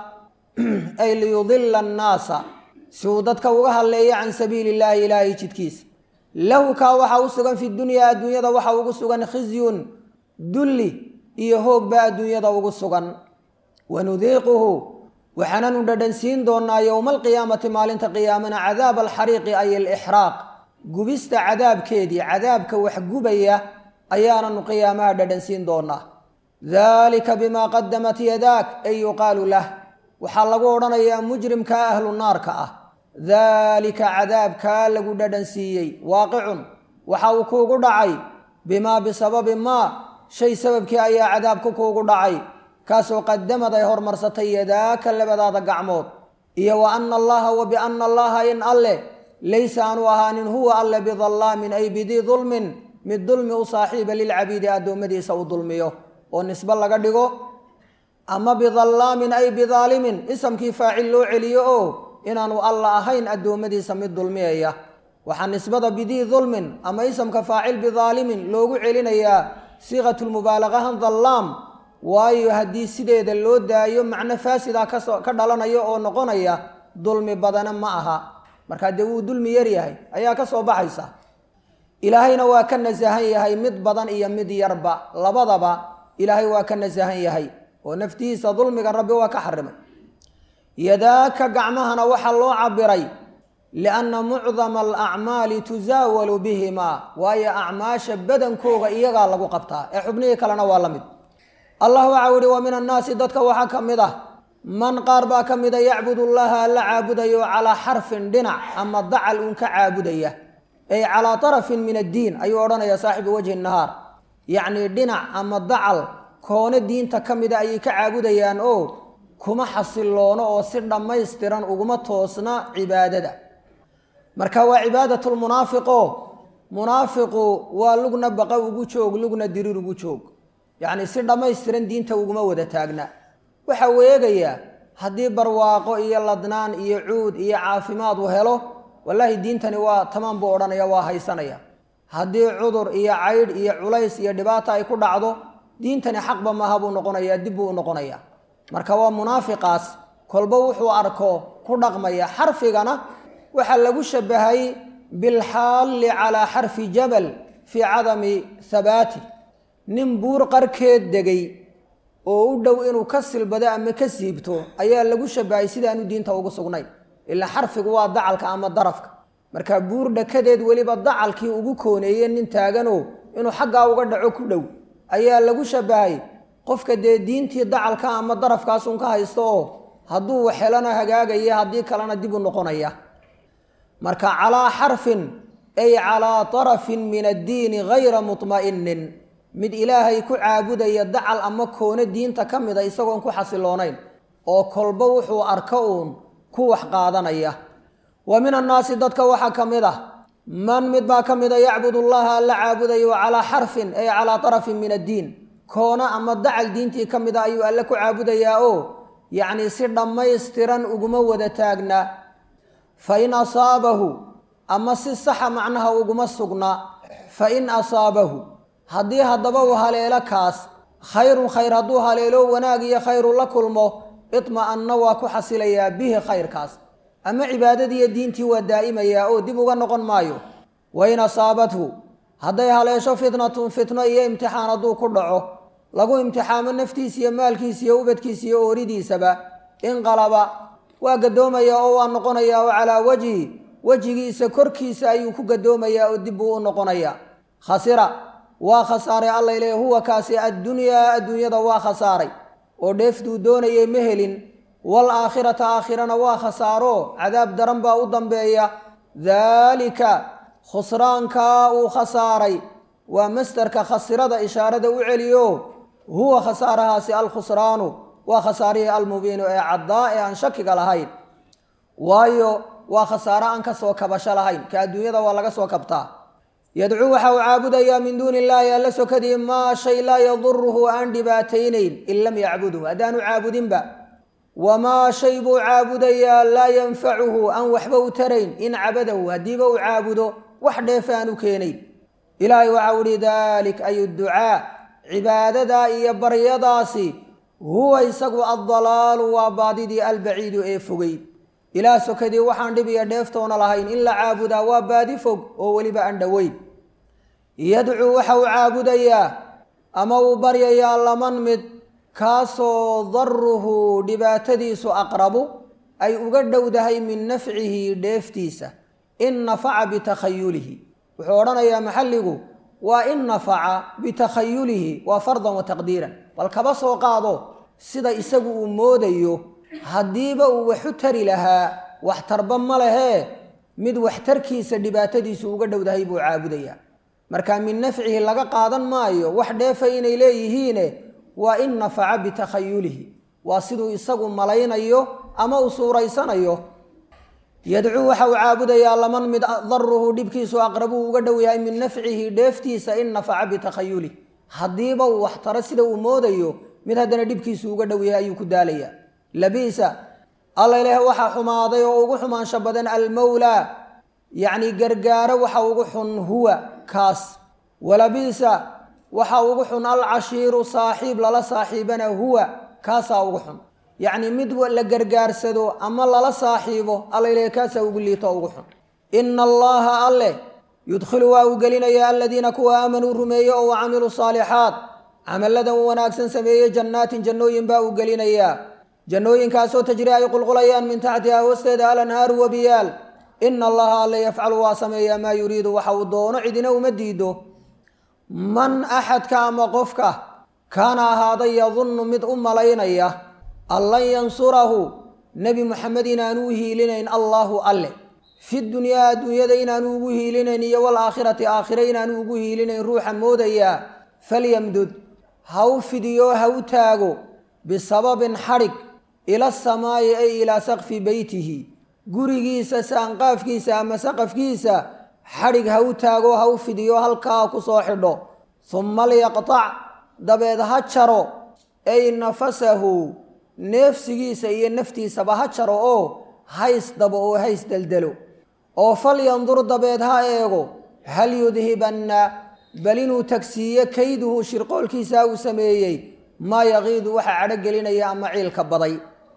ay liyudilla annaasa si uu dadka uga hadleeyo can sabiili illaahi ilaahay jidkiisa lahu kaa waxaa u sugan fi dunyaa adduunyada waxaa ugu sugan khizyun dulli iyo hoog baa adduunyada ugu sugan wanudiiquhu waxaananu dhadhansiin doonaa yowma alqiyaamati maalinta qiyaamana cadaab alxariiqi ay alixraaq gubista cadaabkeedii cadaabka wax gubaya ayaananu qiyaamaha dhadhansiin doonaa daalika bimaa qadamat yadaak ay yuqaalu lah waxaa lagu odhanayaa mujrimkaa ahlu naarka ah daalika cadaabkaa lagu dhadhansiiyey waaqicun waxa uu kuugu dhacay bimaa bisababi maa shay sababkii ayaa cadaabku kuugu dhacay kaasoo qadamad ay hormarsatay yadaaka labadaada gacmood iyo wa ana allaha wa biana allaha in alle laysa aanu ahaanin huwa alle bidallaamin ay bidii dulmin mid dulmi u saaxiiba lilcabiidi addoommadiisa uu dulmiyo oo nisbe laga dhigo ama bidallaamin ay bidaalimin isamkii faacil loo celiyo oo inaanu alla ahayn addoommadiisa mid dulmiyaya waxaa nisbada bidii dulmin ama isamka faacil bidaalimin loogu celinayaa siiqatulmubaalaqahan dallaam waayo haddii sideeda loo daayo macno faasida kasoo ka dhalanaya oo noqonaya dulmi badana ma aha markaa dee wuu dulmi yaryahay ayaa ka soo baxaysa ilaahayna waa ka nasahan yahay mid badan iyo mid yarba labadaba ilaahay waa ka nasahan yahay oo naftihiisa dulmiga rabbi waa ka xarimay yadaaka gacmahana waxaa loo cabiray lianna mucdama alacmaali tusaawalu bihimaa waayo acmaasha badankooga iyagaa lagu qabtaa ee xubnihii kalena waa la mid allah waxau yihi wa min annaasi dadka waxaa ka mid ah man qaar baa ka mida yacbud llaha alla caabudayo calaa xarfin dhinac ama dacal uun ka caabudaya ay calaa tarafin min addiin ayuu odhanaya saaxibu wajhi nahaar yacnii dhinac ama dacal koone diinta ka mida ayay ka caabudayaan oo kuma xasiloono oo si dhammaystiran uguma toosna cibaadada marka waa cibaadatlmunaafiqo munaafiqu waa lugna baqa ugu joog lugna diriir ugu joog yacni si dhammaystiran diinta uguma wada taagna waxa uu eegayaa haddii barwaaqo iyo ladnaan iyo cuud iyo caafimaad uu helo wallaahi diintani waa tamaan buu odhanaya waa haysanaya haddii cudur iyo caydh iyo culays iyo dhibaata ay ku dhacdo diintani xaqba maaha buu noqonayaa dib buu u noqonayaa marka waa munaafiqaas kolba wuxuu arko ku dhaqmaya xarfigana waxaa lagu shabahay bilxaalli calaa xarfi jabal fii cadami habaati nin buur qarkeed degay oo u dhow inuu ka silbado ama ka siibto ayaa lagu shabahay sidaanu diinta ugu sugnayn ilaa xarfigu waa dacalka ama darafka marka buur dhakadeed weliba dacalkii ugu kooneeye nin taaganoo inuu xaggaa uga dhaco ku dhow ayaa lagu shabahay qofka dee diintii dacalka ama darafkaasun ka haysto oo hadduu waxelana hagaagaya haddii kalena dib u noqonaya marka calaa xarfin ay calaa tarafin min addiini gayra mutma'inin mid ilaahay ku caabudaya dacal ama koone diinta ka mida isagoon ku xasiloonayn oo kolba wuxuu arko uun ku wax qaadanaya wa min annaasi dadka waxaa ka mid ah man mid baa ka mida yacbud allaha alla caabudayo calaa xarfin ay calaa tarafin min addiin koona ama dacal diintii ka mida ayuu alle ku caabudayaa oo yacnii si dhammaystiran uguma wada taagna fa in asaabahu ama si saxa macnaha uguma sugna fa in asaabahu haddii haddaba uu haleelo kaas khayrun khayr hadduu haleelo wanaag iyo khayru la kulmo itma'anna waa ku xasilayaa bihi khayrkaas ama cibaadadiiyo diintii waa daa'imayaa oo dib uga noqon maayo wa in asaabathu hadday haleesho fitnatun fitno iyo imtixaan hadduu ku dhaco lagu imtixaamo naftiisa iyo maalkiisa iyo ubadkiisa iyo ooridiisaba inqalaba waa gadoomayaa oo waa noqonayaa oo calaa wajhi wejigiisa korkiisa ayuu ku gadoomayaa oo dib buu u noqonayaa khasira waa khasaaray alla ileh huwa kaasi addunyaa adduunyada waa khasaaray oo dheeftuu doonayay ma helin wal aakhirata aakhirana waa khasaaro cadaab daran baa u dambeeya daalika khusraankaa uu khasaaray waa masderka khasirada ishaarada u celiyo huwa khasaarahaasi alkhusraanu waa khasaarihii almubiinu ee caddaa ee aan shakiga lahayn waayo waa khasaare aan ka soo kabasho lahayn ka adduunyada waa laga soo kabtaa yadcuu waxa uu caabudayaa min duuni illaahi alla sokadii maa shay laa yaduruhu aan dhibaataynayn in lam yacbudhu haddaanu caabudinba wamaa shay buu caabudayaa laa yanfacuhu aan waxba u tarayn in cabadahu haddiiba uu caabudo wax dheefa aan u keenayn ilaahay waxau ihi dalik ay ducaa cibaadadaa iyo baryadaasi huwa isagu addalaalu waa baadidii albaciidu ee fogey ilaah sokadii waxaan dhib iyo dheeftoona lahayn in la caabudaa waa baadi fog oo weliba aan dhoweyn yadcuu waxa uu caabudayaa ama uu baryayaa laman mid kaasoo daruhu dhibaatadiisu aqrabu ay uga dhowdahay min nafcihi dheeftiisa in nafaca bitakhayulihi wuxuu odhanayaa maxalligu waa in nafaca bitakhayulihi waa fardan wa taqdiiran bal kaba soo qaado sida isagu uu moodayo haddiiba uu waxu tari lahaa waxtarba ma lehee mid waxtarkiisa dhibaatadiisu uga dhowdahay buu caabudayaa marka min nafcihi laga qaadan maayo wax dheefa inay leeyihiine waa in nafaca bitakhayulihi waa siduu isagu malaynayo ama uu suuraysanayo yadcuu waxa uu caabudayaa laman mid daruhu dhibkiisu aqrabuu uga dhow yahay min nafcihi dheeftiisa in nafaca bitakhayulih haddiiba uu waxtaro sida uu moodayo mid haddana dhibkiisu uga dhow yahay ayuu ku daalayaa labiisa alla ilaah waxaa xumaaday oo ugu xumaansho badan almowlaa yacni gargaaro waxa ugu xun huwa kaas walabiisa waxa ugu xun alcashiiru saaxiib lala saaxiibana huwa kaasaa ugu xun yacni mid la gargaarsado ama lala saaxiibo alla ilaah kaasaa ugu liito ugu xun ina allaha alleh yudkhilu waa uu gelinayaa aladiina kuwa aamanuu rumeeye oo wacamiluu saalixaat camalladan u wanaagsan sameeyey jannaatin jannooyin baa uu gelinayaa jannooyinkaasoo tajri ay qulqulayaan min taxtiha hoosteeda alanhaaru wabiyaal ina allaha alle yafcalu waa sameeyaa maa yuriidu waxa uu doono cidina uma diido man axadka ama qofka kaana ahaaday yadunnu mid u malaynaya an lan yansurahu nebi muxamed inaanu u hiilinayn allaahu alle fi dunyaa adduunyada inaanu ugu hiilinayn iyo walaakhirati aakhire inaanu ugu hiilinayn ruuxa moodayaa falyamdud ha u fidiyo ha u taago bisababin xadhig ila samaayi ay ilaa sakfi beytihi gurigiisa saanqaafkiisa ama saqafkiisa xadhig ha u taago ha u fidiyo halkaa ku soo xidho humma liyaqtac dabeed ha jaro ay nafasahu neefsigiisa iyo naftiisaba ha jaro oo hays dabo oo hays deldelo oo falyandur dabeed ha eego hal yudhibanna bal inuu tagsiiyo kayduhu shirqoolkiisa uu sameeyey maa yaqiidu waxa cadhogelinaya ama ciilka baday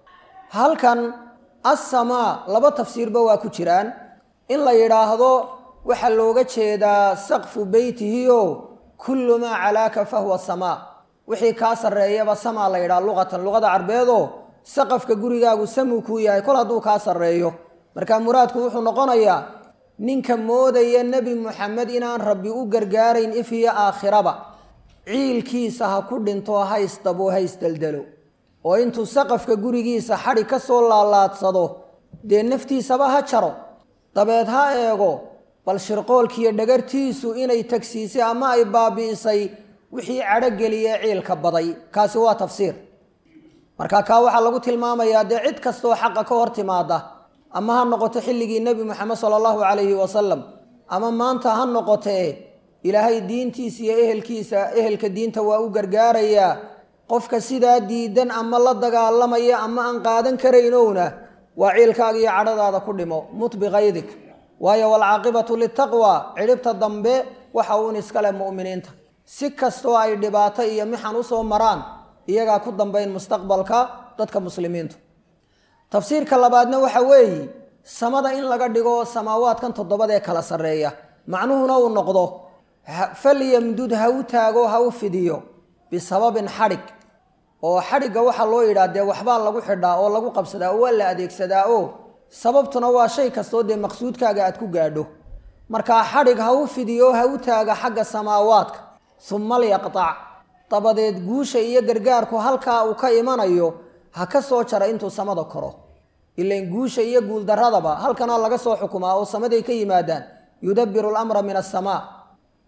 halkan assamaa laba tafsiirba waa ku jiraan in la yidhaahdo waxaa looga jeedaa saqfu beytihiyo kullu maa calaaka fahuwa samaa wixii kaa sarreeyaba samaa la yidhaha luqatan luqada carbeedoo saqafka gurigaagu samuu kuu yahay kol hadduu kaa sarreeyo marka muraadku wuxuu noqonayaa ninka moodaya nebi muxamed inaan rabbi u gargaarayn if iyo aakhiraba ciilkiisa ha ku dhinto haysdabo haysdeldelo oo intuu saqafka gurigiisa xadhi ka soo laalaadsado dee naftiisaba ha jaro dabeed ha eego bal shirqoolkiiyo dhagartiisu inay tagsiisay ama ay baabi'isay wixii cadhogeliye ciilka baday kaasi waa tafsiir marka kaa waxaa lagu tilmaamayaa dee cid kastoo xaqa ka hor timaada ama ha noqoto xilligii nebi moxamed sala allahu calayhi wasalam ama maanta ha noqotee ilaahay diintiisa iyo ehelkiisa ehelka diinta waa u gargaarayaa qofka sidaa diidan ama la dagaalamaya ama aan qaadan karaynowna waa ciilkaaga iyo cadhadaada ku dhimo mut bikaydik waayo walcaaqibatu litaqwa cidhibta dambe waxa uun iskale mu'miniinta si kastoo ay dhibaato iyo mixan usoo maraan iyagaa ku dambayn mustaqbalka dadka muslimiintu tafsiirka labaadna waxa weeye samada in laga dhigo samaawaadkan toddobada ee kala sarreeya macnuhuna uu noqdo falyamdud ha u taago ha u fidiyo bisababin xadhig oo xadhigga waxaa loo yidhaha dee waxbaa lagu xidhaa oo lagu qabsadaa oo waa la adeegsadaa oo sababtuna waa shay kastoo dee maqsuudkaaga aad ku gaadho markaa xadhig ha u fidiyo ha u taaga xagga samaawaadka humma lyaqtac dabadeed guusha iyo gargaarku halkaa uu ka imanayo ha ka soo jara intuu samada koro ilain guusha iyo guuldaradaba halkanaa laga soo xukumaa oo samaday ka yimaadaan yudabbiru lamra min asamaa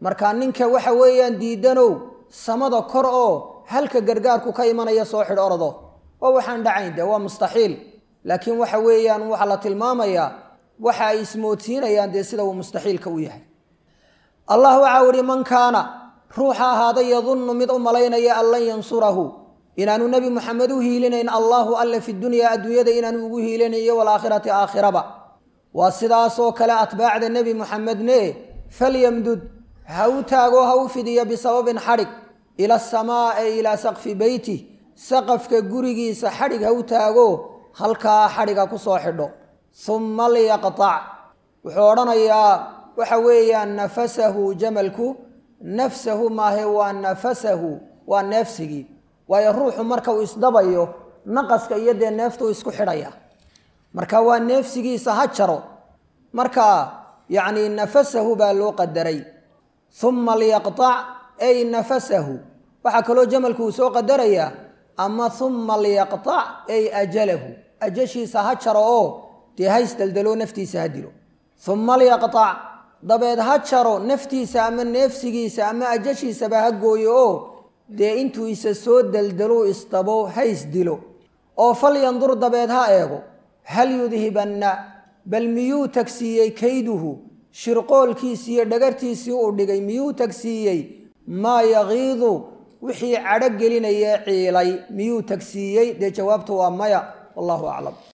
markaa ninka waxa weeyaan diidanow samada kor oo halka gargaarku ka imanaya soo xidh ordo waa waxaan dhacayn de waa mustaxiil laakiin waxa weeyaan waxaa la tilmaamayaa waxa ay ismoodsiinayaan dee sida uu mustaxiilka u yahay allah waxau ihi man kaana ruuxa ahaaday yadunnu mid u malaynaya an lan yansurahu inaanu nebi moxamed u hiilinayn allahu alle fi dunyaa adduunyada inaanu ugu hiilinayo walaakhirati aakhiraba waa sidaasoo kale atbaacda nebi moxamedne falyamdud ha u taago ha u fidiyo bisababin xadhig ila asamaa ee ilaa saqfi beyti saqafka gurigiisa xadhig ha u taago halkaa xadhiga ku soo xidho humma liyaqtac wuxuu odhanayaa waxa weeyaan nafasahu jamalku nafsahu maahe waa nafasahu waa neefsigii waayo ruuxu marka uu isdabayo naqaska iyo dee neeftuu isku xidhaya marka waa neefsigiisa ha jaro marka yacni nafasahu baa loo qadaray humma liyaqtac ay nafasahu waxaa kaloo jamalku uu soo qadarayaa ama humma liyaqtac ay ajalahu ajashiisa ha jaro oo dee ha isdaldalo naftiisa ha dilo humma liyaqtac dabeed ha jaro naftiisa ama neefsigiisa ama ajashiisaba ha gooyo oo dee intuu isa soo daldaluu isdabo ha isdilo oo fal yandur dabeed ha eego hal yudhibanna bal miyuu tagsiiyey kayduhu shirqoolkiisii iyo dhagartiisii uu dhigay miyuu tagsiiyey maa yakiidu wixii cadho gelinaya ciilay miyuu tagsiiyey dee jawaabtu waa maya wallahu aclam